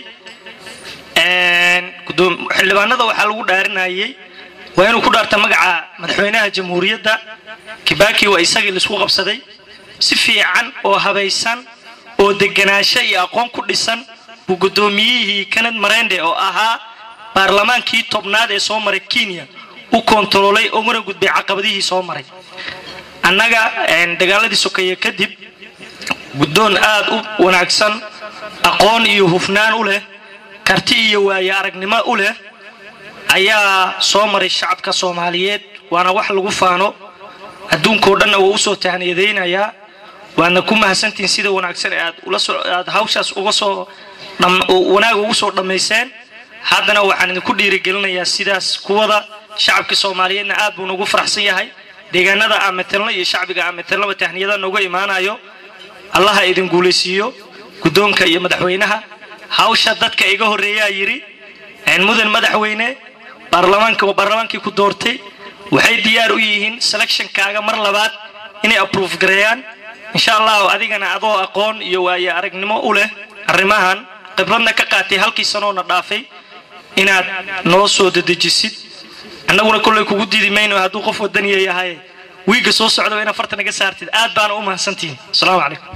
xildhibaanada waxaa lagu dhaarinayay waa inuu ku dhaarta magaca madaxweynaha jamhuuriyadda kibaki waa isagii laisku qabsaday si fiican oo habaysan oo deganaansho iyo aqoon ku dhisan buu gudoomiyihii kanad mareyndhe oo ahaa baarlamaankii tobnaad ee soo maray kenya u kontaroolay uguna gudbay caqabadihii soo maray annaga dagaaladii sokeeye kadib guddoon aad u wanaagsan aqoon iyo hufnaan u leh karti iyo waaye aragnimo u leh ayaa soo maray shacabka soomaaliyeed waana wax lagu faano adduunkao dhanna waa usoo tahniyadaynayaa waadna ku mahadsantihiin sida wanaagsan ee aad ula soo aad hawshaas uga soo wanaag ugu soo dhammayseen haddana waxaan idinku dhiirigelinayaa sidaas kuwada shacabka soomaaliyeedna aad buu nagu faraxsan yahay deegaanada aan metelno iyo shacbiga aan metelnaba tahniyada nooga imaanayo allaha idin guulaysiiyo guddoonka iyo madaxweynaha hawsha dadka iga horreeyaa yidhi mudan madaxweyne baarlamaanka baarlamaankii ku doortay waxay diyaar u yihiin selectionkaaga mar labaad inay approve gareeyaan insha allahu adigana adoo aqoon iyo waaye aragnimo u leh arrimahan khibradna ka qaatay halkii sanoona dhaafay inaad noo soo dedejisid annaguna kolley kugu diidi mayno hadduu qof wadaniya yahay wiigga soo socda inaad farta naga saartid aad baana u mahadsantihiin asalaamu calaykum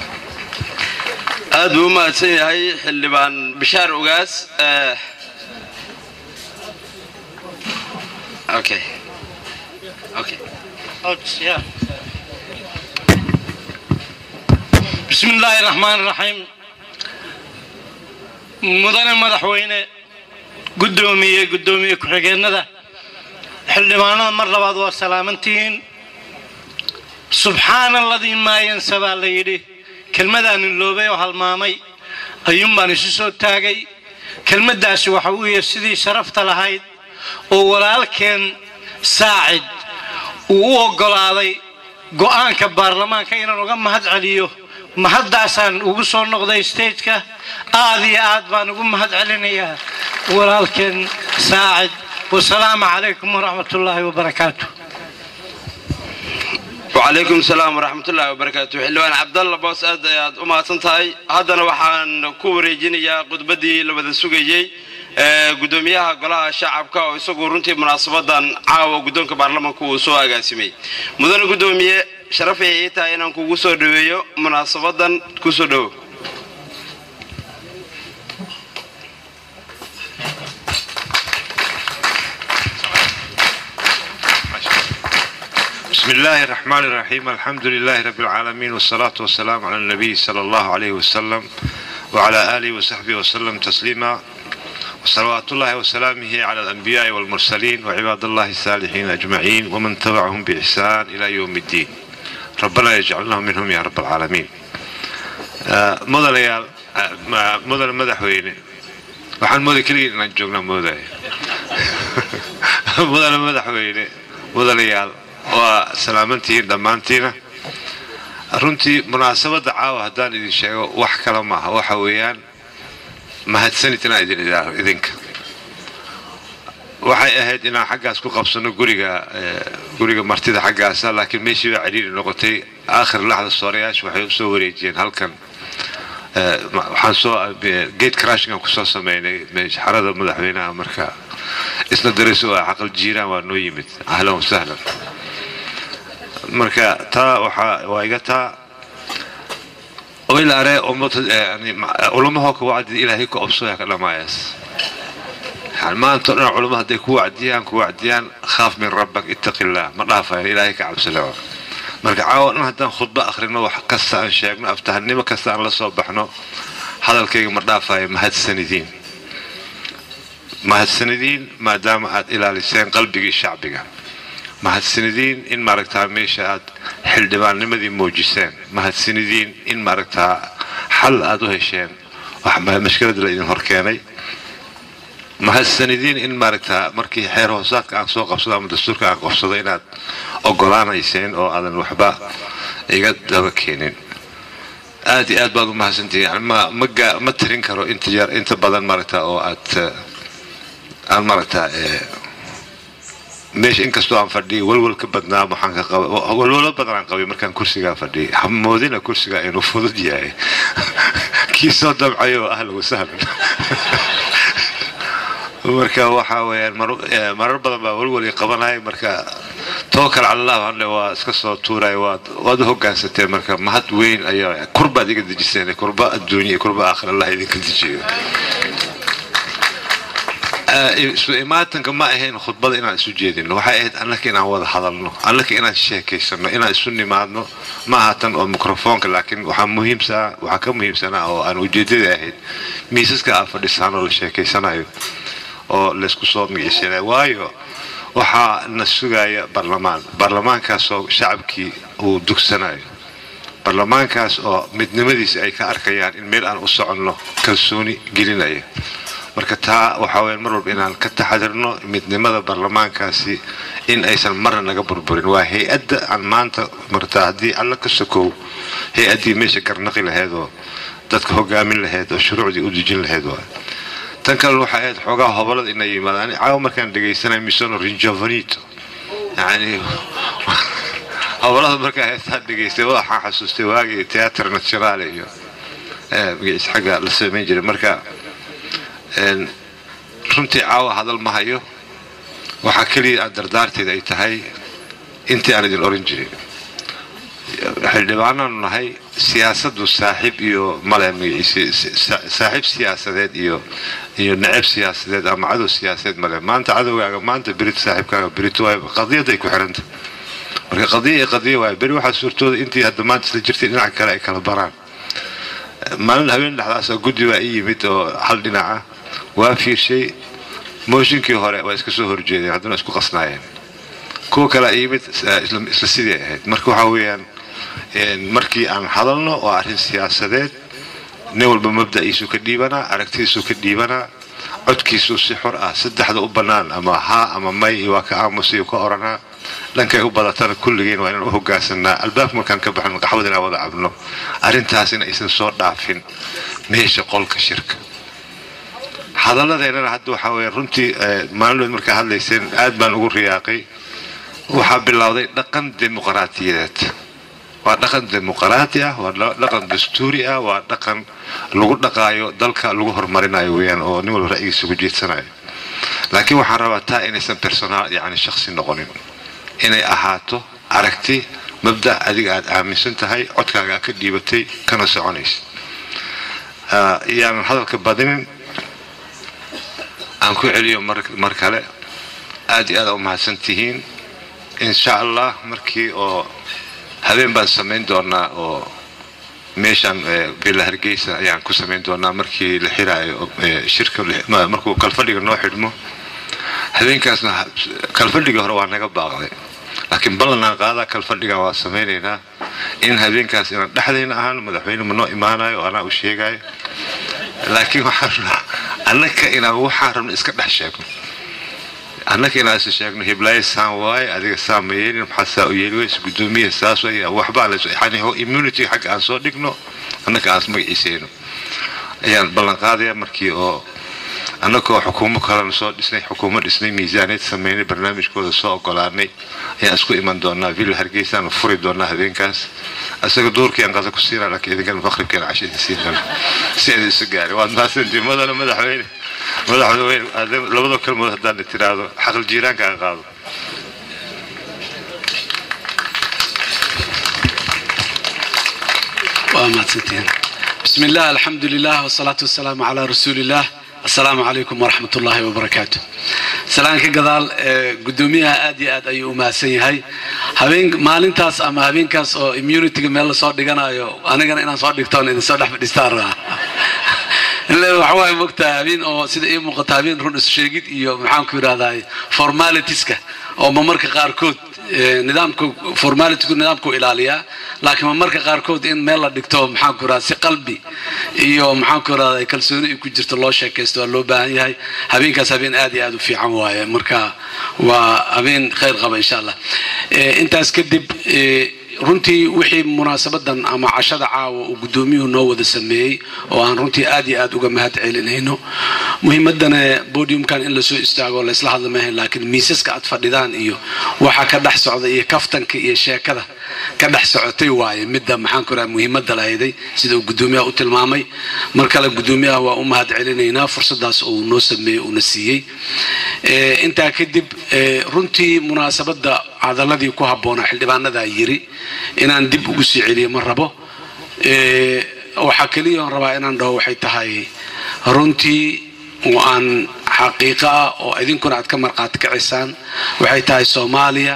aad buu u mahadsan yahay xildhibaan bishaar ugaas okay okay بسم الله الرحمن الرحيم مدن مدحوينه قدومية قدومية كحجينة حلوانا مرة بعد وسلامتين سبحان الذي ما ينسى ليدي كلمة أن اللوبي وهالمامي أيوم بان سو تاجي كلمة داس وحوية سيدي شرفت لهايد ولكن ساعد ووقلاضي go-aanka baarlamaanka inaan uga mahad celiyo mahaddaasaan ugu soo noqday stageka aad iyo aad baan ugu mahad celinayaa walaalkeen saacid wasalaamu calaykum waraxmat ullaahi wabarakaatu وعليكم السلام ورحمة الله وبركاته حلوان عبد الله بوس أد أد أما تنتهي هذا وحان كوري جنيا قدبدي لبدا سوقيي gudoomiyaha golaha shacabka oo isagu runtii munaasabadan caawa guddoonka baarlamaanka uu soo agaasimay mudane guddoomiye sharafay ii tahay inaan kugu soo dhaweeyo munaasabadan kusoo dhowo بسم الله الرحمن الرحيم الحمد لله رب العالمين والصلاة والسلام على النبي صلى الله عليه وسلم وعلى آله وصحبه وسلم تسليما وصلوات الله وسلامه على الأنبياء والمرسلين وعباد الله الصالحين أجمعين ومن تبعهم بإحسان إلى يوم الدين ربنا يجعلنا منهم يا رب العالمين آه، مدن يا آه، مدن مدحويني waxaan mooday keligii inaan joogna moodaya mudane madaxweyne mudanayaal waa salaamantihiin dhammaantiina runtii munaasabadda caawa haddaan idin sheego wax kale maaha waxa weeyaan mahadsanid inaan idin idaaho idinka waxay ahayd inaan xaggaas ku qabsano guriga guriga martida xaggaasa laakiin meeshii baa ciriiri noqotay aakhir laxda soorayaasha waxay u soo wareejiyeen halkan waxaan soo gate crashingan kusoo sameynay xarada madaxweynaha marka isna daris oo caqal jiiraan waa noo yimid ahlan wasahlan marka taa waxaa waa iga taa oilaare culumahoo ka wacdi ilaahay ku obsooya ka dhamaayaas maanta o dhan culumma hadday ku wacdiyaan ku wacdiyaan khaaf min rabbak ittaqi illah ma dhaafaya ilaahay ka cabsalewa marka caawa dhan haddaan khudbo akhrino wax kasta aan sheegno aftahanimo kasta aan la soo baxno hadalkayga ma dhaafayo mahadsanidiin mahadsanidiin maadaama aad ilaaliseen qalbigii shacbiga mahadsanidiin in maaragtaa meesha aad xildhibaannimadii muujiseen mahadsanidiin in maaragtaa xal aad u hesheen mashkilada la idin horkeenay mahadsanidiin in maaragtaa markii xeer hoosaadka aan soo qabsado ama dastuurka aan qabsado inaad ogolaanayseen oo aadan waxba iga daba keenin aad iyo aad baad u mahadsantihiin yani ma ma gaa ma tirin karo inta yar inta badan maaragtaa oo aad aan maaragtaa meesha inkastoo aan fadhiyay walwal ka badnaa waxaan ka qaba walwalo badan aan qabay markaan kursigaa fadhiyay hamoodina kursiga inuu fudud yahay kii soo damcayo ahlan wasahlan marka waxaa weeyaan marar badan baa walwali qabanaya marka tookal cala allah hadle waa iska soo tuuraya waad waad u hogaansateen marka mahad weyn ayaa kurbaad iga dejiseen kurba adduunya iyo kurba aakhir allah idinka dejiyo Eh, isu imaatanka ma ahayn khudbada inaan isu jeedino waxay ahayd annaka inaan wada hadalno annaka inaan sheekaysano inaan isu nimaadno ma aha tan oo mikrofoonka laakiin waxaa muhiimsaa waxaa ka muhiimsanaa oo aan ujeedada ahayd miisaska aan fadhisaan oo la sheekaysanayo oo laysku soo migisanayo waayo waxaa na sugaya barlamaan barlamaankaasoo shacabkii uu dugsanayo barlamaankaas oo midnimadiisa ay ka arkayaan in meel aan u soconno kalsooni gelinaya marka taa waxaa weya mar walba inaan ka taxadirno midnimada barlamaankaasi in aysan marna naga burburin waa hay-adda aan maanta martaa haddii alla ka sokow hay-addii meesha garnaqi lahayd oo dadka hogaamin lahayd oo shuruucdii u dejin lahayd waa tan kale waxay ahayd xoogaa hobolada inay yimaadaan caawa markaan dhegaysanay misono rinjovanito yani hobolada markaa heestaan dhegaystay waxaan xasuustay waagii teatr nationale iyo eh, magaciisa xagga la samayn jiray marka een, runtii caawa hadal ma hayo waxaa keliya aan dardaarteeda ay tahay intii aan idin oran jirin xildhibaanaanu nahay siyaasaddu saaxiib iyo male magaciisa sa- saaxiib siyaasadeed iyo iyo necab siyaasadeed ama cadow siyaasadeed male maanta cadowgaaga maanta berit saaxiibkaaga berito waay qadiyad ay ku xiranta marka qadiya iyo qadiya waay beri waxaa suurtooda intii hadda maanta isla jirtay dhinaca kale ay kala baraan maalin habeen dhexdaas oo guddi baa ii yimid oo hal dhinaca waa fiirshay mooshinkii hore waa iska soo horjeedeen haddana isku qasnaayeen kuwa kale ii yimid eh, isla isla sidii ahayd marka waxaa weeyaan een, markii aan hadalno oo arrin siyaasadeed nin walba mabda'iisu ka dhiibanaa aragtidiisu ka dhiibanaa codkiisu si xor ah saddexda u bannaan ama haa ama may iyo waa ka aamusiyo ka oranaa dhankay u badatana kulligeen waa inaan u hogaansanaa albaabka markaan ka baxno qaxwad inaan wada cabno arrintaasina aysan soo dhaafin meesha qolka shirka hadalladeennana hadda waxaa weeye runtii eh, maalinood markaa hadlayseen aad baan ugu riyaaqay waxaa bilowday dhaqan dimuqraatiyadeed waa dhaqan dimuqraati ah waa dha- dhaqan dastuuri ah waa dhaqan lagu dhaqaayo dalka lagu horumarinayo weeyaan oo nin walba ra'yigiisa ugu jeedsanayo laakiin waxaan rabaa taa inaysan personaal yani shakhsi noqonin inay ahaato aragti mabda adiga aad aaminsan tahay codkaaga aad ka dhiibatay kana soconaysa Ah, iyaanan hadalka badinin aan ku celiyo mar mar kale aad iyo aad u mahadsan tihiin insha allah markii oo habeen baan samayn doonaa oo meeshaan eh, villa hargeysa ayaan ku samayn doonaa markii la xiraayo eh, shirka la- ma- markuu kalfadhiga noo xidhmo habeenkaasna ha- kalfadhiga hore waa naga baaqday laakiin ballanaan qaadaa kalfadhigan waa samaynaynaa in habeenkaas inaan dhexdayna ahaan madaxweyne ma noo imaanayo oo anaa u sheegayo laakiin waxaan rabnaa annaka inaan waxaan rabno iska dhex sheegno annaka inaan is sheegno hiblaayo saan waaye adiga saan ma yeelin maxaa saa u yeeli weyse guddoomiyaha saas way waxbaan la yani immunity xagga aan soo dhigno annaka aan magaciisayno ayaan ballan qaadaya markii oo annagoo xukuumo kalena soo dhisnay xukuumo dhisnay miisaaniyad sameynay barnaamijkooda soo ogolaanay ayaan isku iman doonaa villa hargeysaan furi doonaa habeenkaas isaga duurkii aan qada ku siinaa laakiin idinkana maqribkeena casho idin siin doona si idin isu gaari waad mahadsantiin madana madaxweyne madaxweyne aad- labada kalmood haddaan tiraahdo xaqal jiiraanka aan qaado waa mahadsantihiin bismi illah alxamdu lilah wasalaatu wasalaamu calaa rasuuli illah assalaamu calaykum waraxmat ullaahi wabarakaatu salaan ka gadaal ee, guddoomiyaha aad iyo aad ayuu u mahadsan yahay habeen maalintaas ama habeenkaas oo immunityga meel lasoo dhiganayo anigana inaan soo dhigtoon idin soo dhex fadhiistaan rabaa ile waxawaaye mogtaa habeen oo sida ii muuqata habeen run is sheegid iyo maxaanku yidhahdaa formalitiska oo mamarka qaarkood eh, nidaamka formalityku nidaamku ilaaliyaa laakiin mamarka qaarkood in meel la dhigto maxaanku yidhahdaa si qalbi iyo maxaanku yidhahdaa kalsooni ay ku jirto loo sheekaysto waa loo baahan yahay habeenkaas habeen aad iyo aad u fiican waaye marka waa habeen khayr qaba insha allah Eh, intaas kadib eh, runtii wixii munaasabadan ama cashada caawa uu guddoomiyuhu noo wada sameeyey oo aan runtii aad iyo aad uga mahad celinayno muhiimadana podiumkan in lasoo istaago laysla hadla maahayn laakiin miisaska aad fadhidaan iyo waxa ka dhex socda iyo kaftanka iyo sheekada ka dhex socotay waaye midda maxaan ku raha muhiimadda lahayday sida uu guddoomiyaha u tilmaamay mar kale guddoomiyaha waa u mahad celinaynaa fursadaas uu noo sameeyey uuna siiyey Eh, intaa kadib eh, runtii munaasabadda cadaladii ku habboonaa xildhibaanadaa yiri inaan dib ugu sii celiyo ma rabo Eh, waxaa keliya oon rabaa inaan dhaho waxay tahay runtii oo aan xaqiiqo ah oo idinkuna aad ka marqaati kacisaan waxay tahay soomaaliya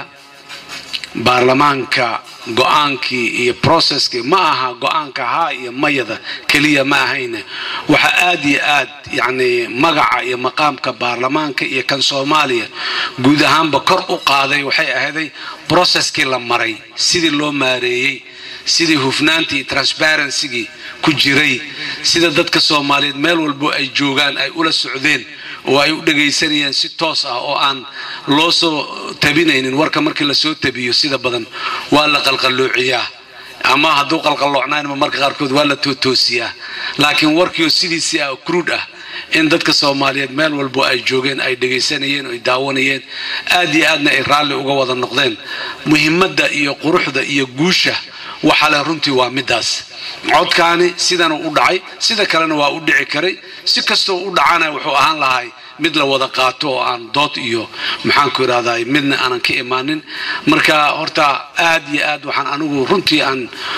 baarlamaanka go-aankii iyo processkii ma aha go-aanka haa iyo mayada keliya ma ahayne waxa aad iyo aad yacni magaca iyo maqaamka baarlamaanka iyo kan soomaaliya guud ahaanba kor u qaaday waxay ahayday processkii la maray sidii loo maareeyey sidii hufnaantii iyo transparencygii ku jiray sida dadka soomaaliyeed meel walbo ay joogaan ay ula socdeen oo ay u dhagaysanayeen si toos ah oo aan loo soo tabinaynin warka markii lasoo tabiyo sida badan waa la qalqalloociyaa ama hadduu qalqalloocnaynma marka qaarkood waa la tootoosiyaa laakiin warkiioo sidiisii ah cruud ah in dadka soomaaliyeed meel walbo ay joogeen ay dhagaysanayeen ay daawanayeen aad iyo aadna ay raalli uga wada noqdeen muhimadda iyo quruxda iyo guusha waxa leh runtii waa midaas codkaani sidana u dhacay sida kalena waa u dhici karay si kastoo u dhacana wuxuu ahaan lahay mid la wada qaato oo aan dood iyo maxaanku idhahdaa midna aanan ka imaanin marka horta aad iyo aad waxaan anigu runtii aan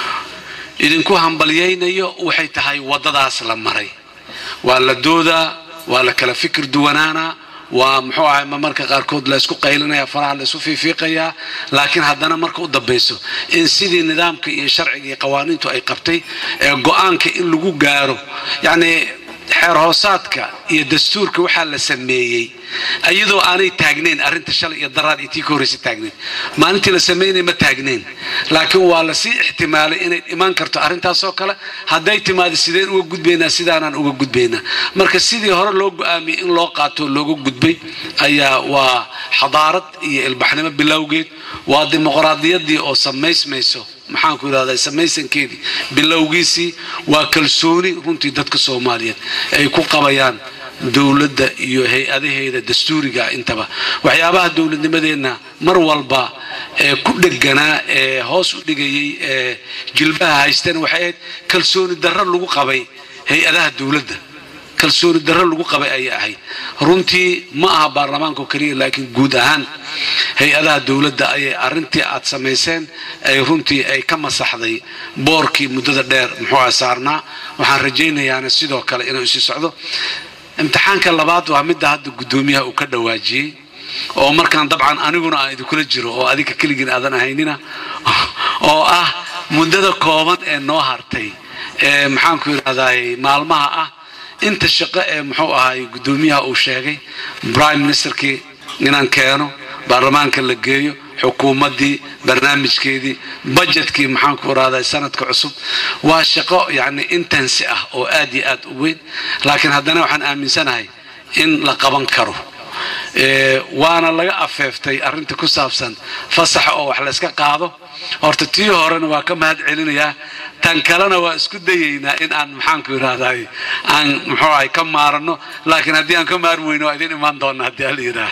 idinku hambalyaynayo waxay tahay waddadaas la maray waa la doodaa waa la kala fikir duwanaanaa waa muxuu ahay marka qaarkood la isku qaylinaya faraha la isku fiifiiqayaa laakiin haddana marka u dambayso in sidii nidaamka iyo sharciga iyo qawaaniintu ay qabtay ee go-aanka in lagu gaaro yacni xeer hoosaadka iyo dastuurka waxaa la sameeyey iyadoo aanay taagnayn arrinta shalay iyo daraad iyo tii ka horreysa taagnayn maalintii la sameynay ma taagnayn laakiin waa lasii ixtimaalay inay imaan karto arrintaasoo kale hadday timaado sideen uga gudbaynaa sidaanaan uga gudbaynaa marka sidii hore loo go-aamiyey in loo qaato looga gudbay ayaa waa xadaarad iyo ilbaxnimo bilowgeed waa dimuqraadiyadii oo samaysmayso maxaanku idhahdaa samaysankeedii bilowgiisii waa kalsooni runtii dadka soomaaliyeed ay ku qabayaan dowladda iyo hay-adaheeda dastuuriga intaba waxyaabaha dowladnimadeenna mar walba ee ku dheganaa ee hoos u dhigayay ee jilbaha haysteen waxay ahayd kalsooni darro lagu qabay hay-adaha dowladda kalsooni darro lagu qabay ayay ahayd runtii ma aha baarlamaanka oo keliya laakiin guud ahaan hay-adaha dowladda ayay arrintii aad samayseen ay runtii ay ka masaxday boorkii muddada dheer muxuu aha saarnaa waxaan rajaynayaana sidoo kale inuu isii socdo imtixaanka labaad waa midda hadda guddoomiyaha uu ka dhawaajiyey oo markaan dabcan aniguna aan idinkula jiro oo adinka keligiin aadan ahaynina oo ah muddada kooban ee noo hartay ee maxaanku idhahdaay maalmaha ah inta shaqo ee muxuu ahaay guddoomiyaha uu sheegay prime ministerkii inaan keeno baarlamaanka la geeyo xukuumaddii barnaamijkeedii budgetkii maxaanku irahdaa sanadka cusub waa shaqo yacni intensi ah oo aad iyo aad u weyn laakiin haddana waxaan aaminsanahay in la qaban karo waana laga afeeftay arrinta ku saabsan fasaxa oo wax layska qaado horta tii horena waa ka mahad celinayaa tan kalena waa isku dayaynaa in aan maxaanku idhahday aan muxuu ahay ka maarano laakiin haddii aan ka maarmi weyno waa idin imaan doona haddii ala yidhaah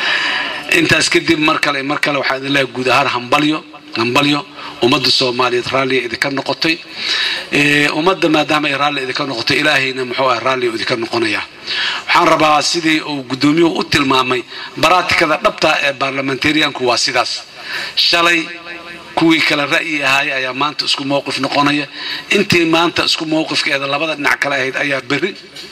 intaas kadib mar kale mar kale waxaan idin leeyahay guud ahaan hambalyo hambalyo ummadda soomaaliyeed raalliya idinka noqotay ummadda maadaama ay raalli idinka noqotay ilaahayna muxuu ah raalliya idinka noqonaya waxaan rabaa sidii uu guddoomiyuhu u tilmaamay baraatikada dhabta ee baarlamentarianku waa sidaas shalay kuwii kale ra'yi ahaay ayaa maanta isku mowqif noqonaya intii maanta isku mowqifkeeda labada dhinac kale ahayd ayaa berri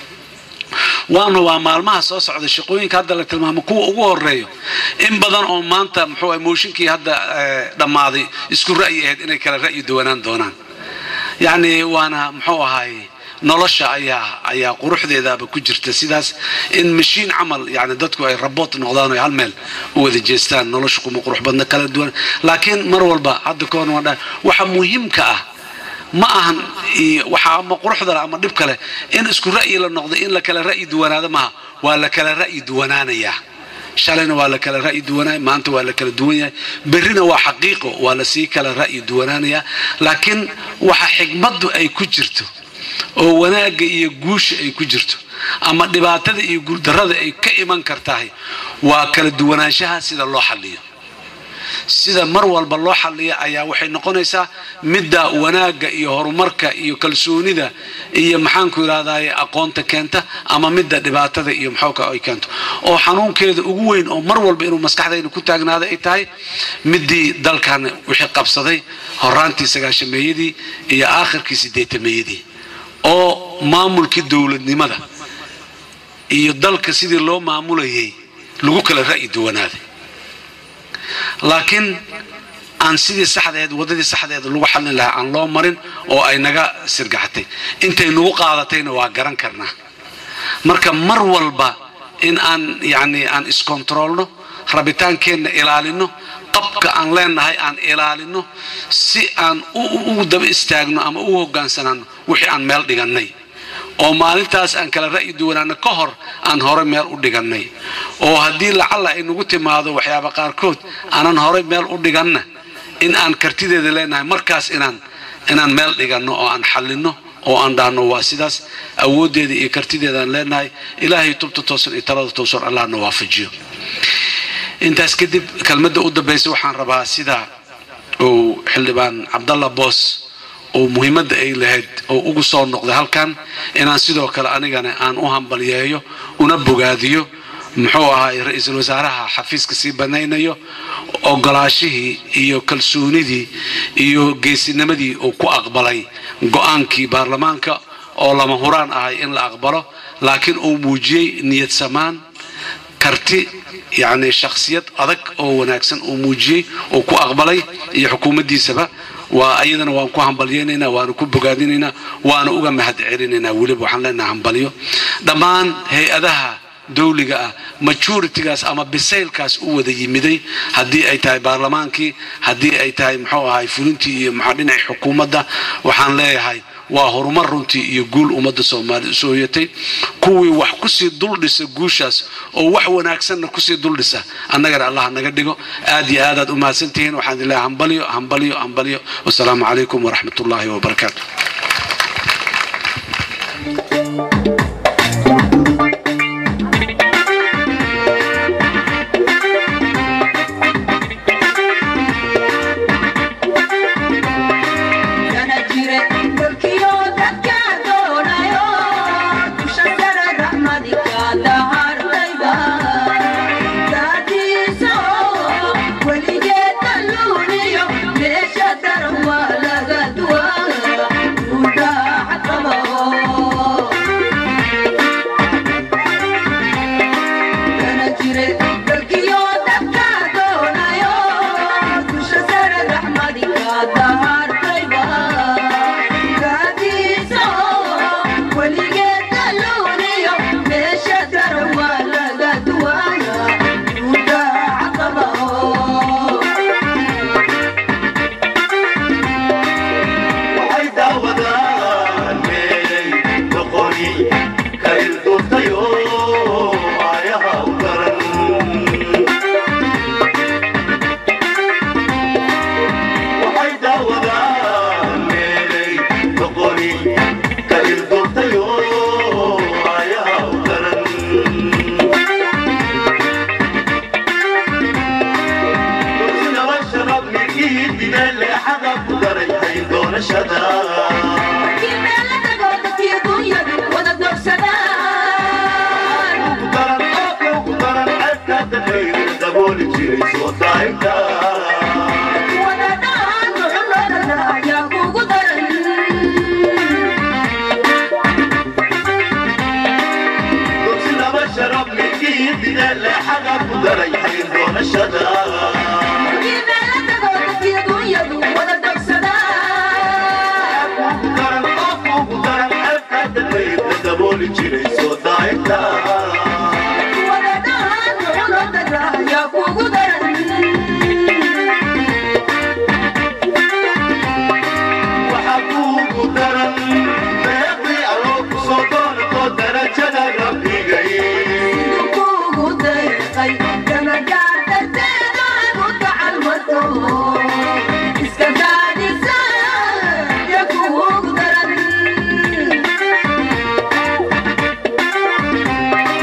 waana waa maalmaha soo socda shaqooyinka hadda la tilmaamo kuwa ugu horeeyo in badan oo maanta muxuu ah mooshinkii hadda dhammaaday isku ra'yi ahayd inay kala ra'yi duwanaan doonaan yacni waana muxuu ahaay nolosha ayaa ayaa quruxdeedaaba ku jirta sidaas in mashiin camal yani dadku ay raboot noqdaan oo hal meel u wada jeestaan nolosha kuma qurux badna kala duwan laakiin mar walba hadda ka hor waan dhahay waxa muhiimka ah ma ahan waxa ama quruxdale ama dhib kale in isku ra'yi la noqdo in la kala ra'yi duwanaado maaha waa la kala ra'yi duwanaanayaa shalayna waa la kala ra'yi duwanaya maanta waa la kala duwan yahay berrina waa xaqiiqo waa la sii kala ra'yi duwanaanayaa laakiin waxa xigmaddu ay ku jirto oo wanaagga iyo guusha ay ku jirto ama dhibaatada iyo guuldarrada ay ka iman kartahay waa kala duwanaanshaha sida loo xalliyo sida mar walba loo xalliya ayaa waxay noqonaysaa midda wanaagga iyo horumarka iyo kalsoonida iyo maxaanku idhahdaye aqoonta keenta ama midda dhibaatada iyo maxooka ay keento oo xanuunkeeda ugu weyn oo mar walba inuu maskaxdayna ku taagnaada ay tahay midii dalkan wixii qabsaday horaantii sagaashameeyadii iyo aakhirkii sideetameeyadii oo maamulkii dowladnimada iyo dalka sidii loo maamulayay lagu kala ra'yi duwanaaday laakiin aan sidii saxdeed waddadii saxdeed lagu xallin lahaa aan loo marin oo ay naga sirgaxatay intay nagu qaadatayna waa garan karnaa marka mar walba in aan yacni aan iskontaroolno rabitaankeenna ilaalino qabka aan leenahay aan ilaalino si aan ugu daba istaagno ama u hogaansanaano wixii aan meel dhigannay oo maalintaas aan kala ra'yi duwanaano ka hor aan hore meel u dhigannay oo haddii lacalla ay nagu timaado waxyaaba qaarkood aanan hore meel u dhiganna in aan kartideeda leenahay markaas inaan inaan meel dhiganno oo aan xallinno oo aan dhaahno waa sidaas awooddeeda iyo kartideedaan leenahay ilaahay tubta toosan iyo talada toosan allahna waafajiyo intaas kadib kelmadda u dambaysa waxaan rabaa sida uu xildhibaan cabdalla boos oo muhiimadda ay lahayd oo ugu soo noqday halkan inaan sidoo kale anigana aan u hambalyeeyo una bogaadiyo muxuu ahaay ra-iisul wasaaraha xafiiska sii banaynayo ogolaashihii iyo kalsoonidii iyo geesinimadii uu ku aqbalay go-aankii baarlamaanka oo lama huraan ahay in la aqbalo laakiin uu muujiyey niyad samaan karti yacni shakhsiyad adag oo wanaagsan uu muujiyey uu ku aqbalay iyo xukuumaddiisaba waa ayadana waan ku hambalyaynaynaa waana ku bogaadinaynaa waana uga mahad celinaynaa weliba waxaan leenahay hambalyo dhammaan hay-adaha dawliga ah majoritigaas ama bisaylkaas u wada yimiday haddii ay tahay baarlamaankii haddii ay tahay muxuu ahay fulintii iyo maxaa dhinaci xukuumadda waxaan leeyahay waa horumar runtii iyo guul ummadda soomaalida usoo hoyatay kuwii wax kusii duldhisa guushaas oo wax wanaagsanna kusii duldhisa annagana allah naga dhigo aad iyo aadaad u mahadsantihiin waxaan idin leeyahay hambalyo hambalyo hambalyo wasalaamu calaykum waraxmat ullaahi wabarakaatu Iska daadisa, ya kuugu daran.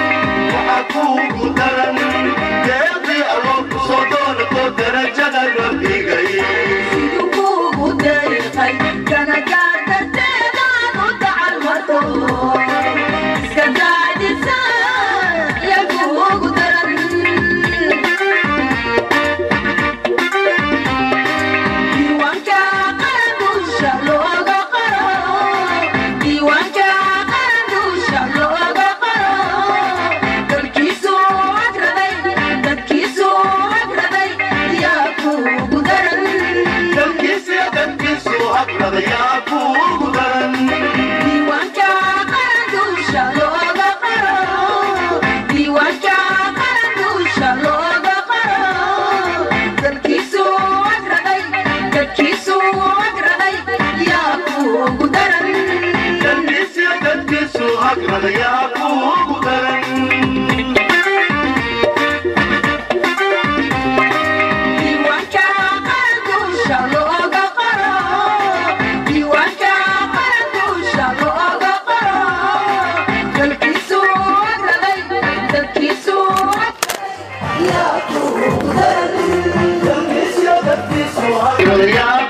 Yeah.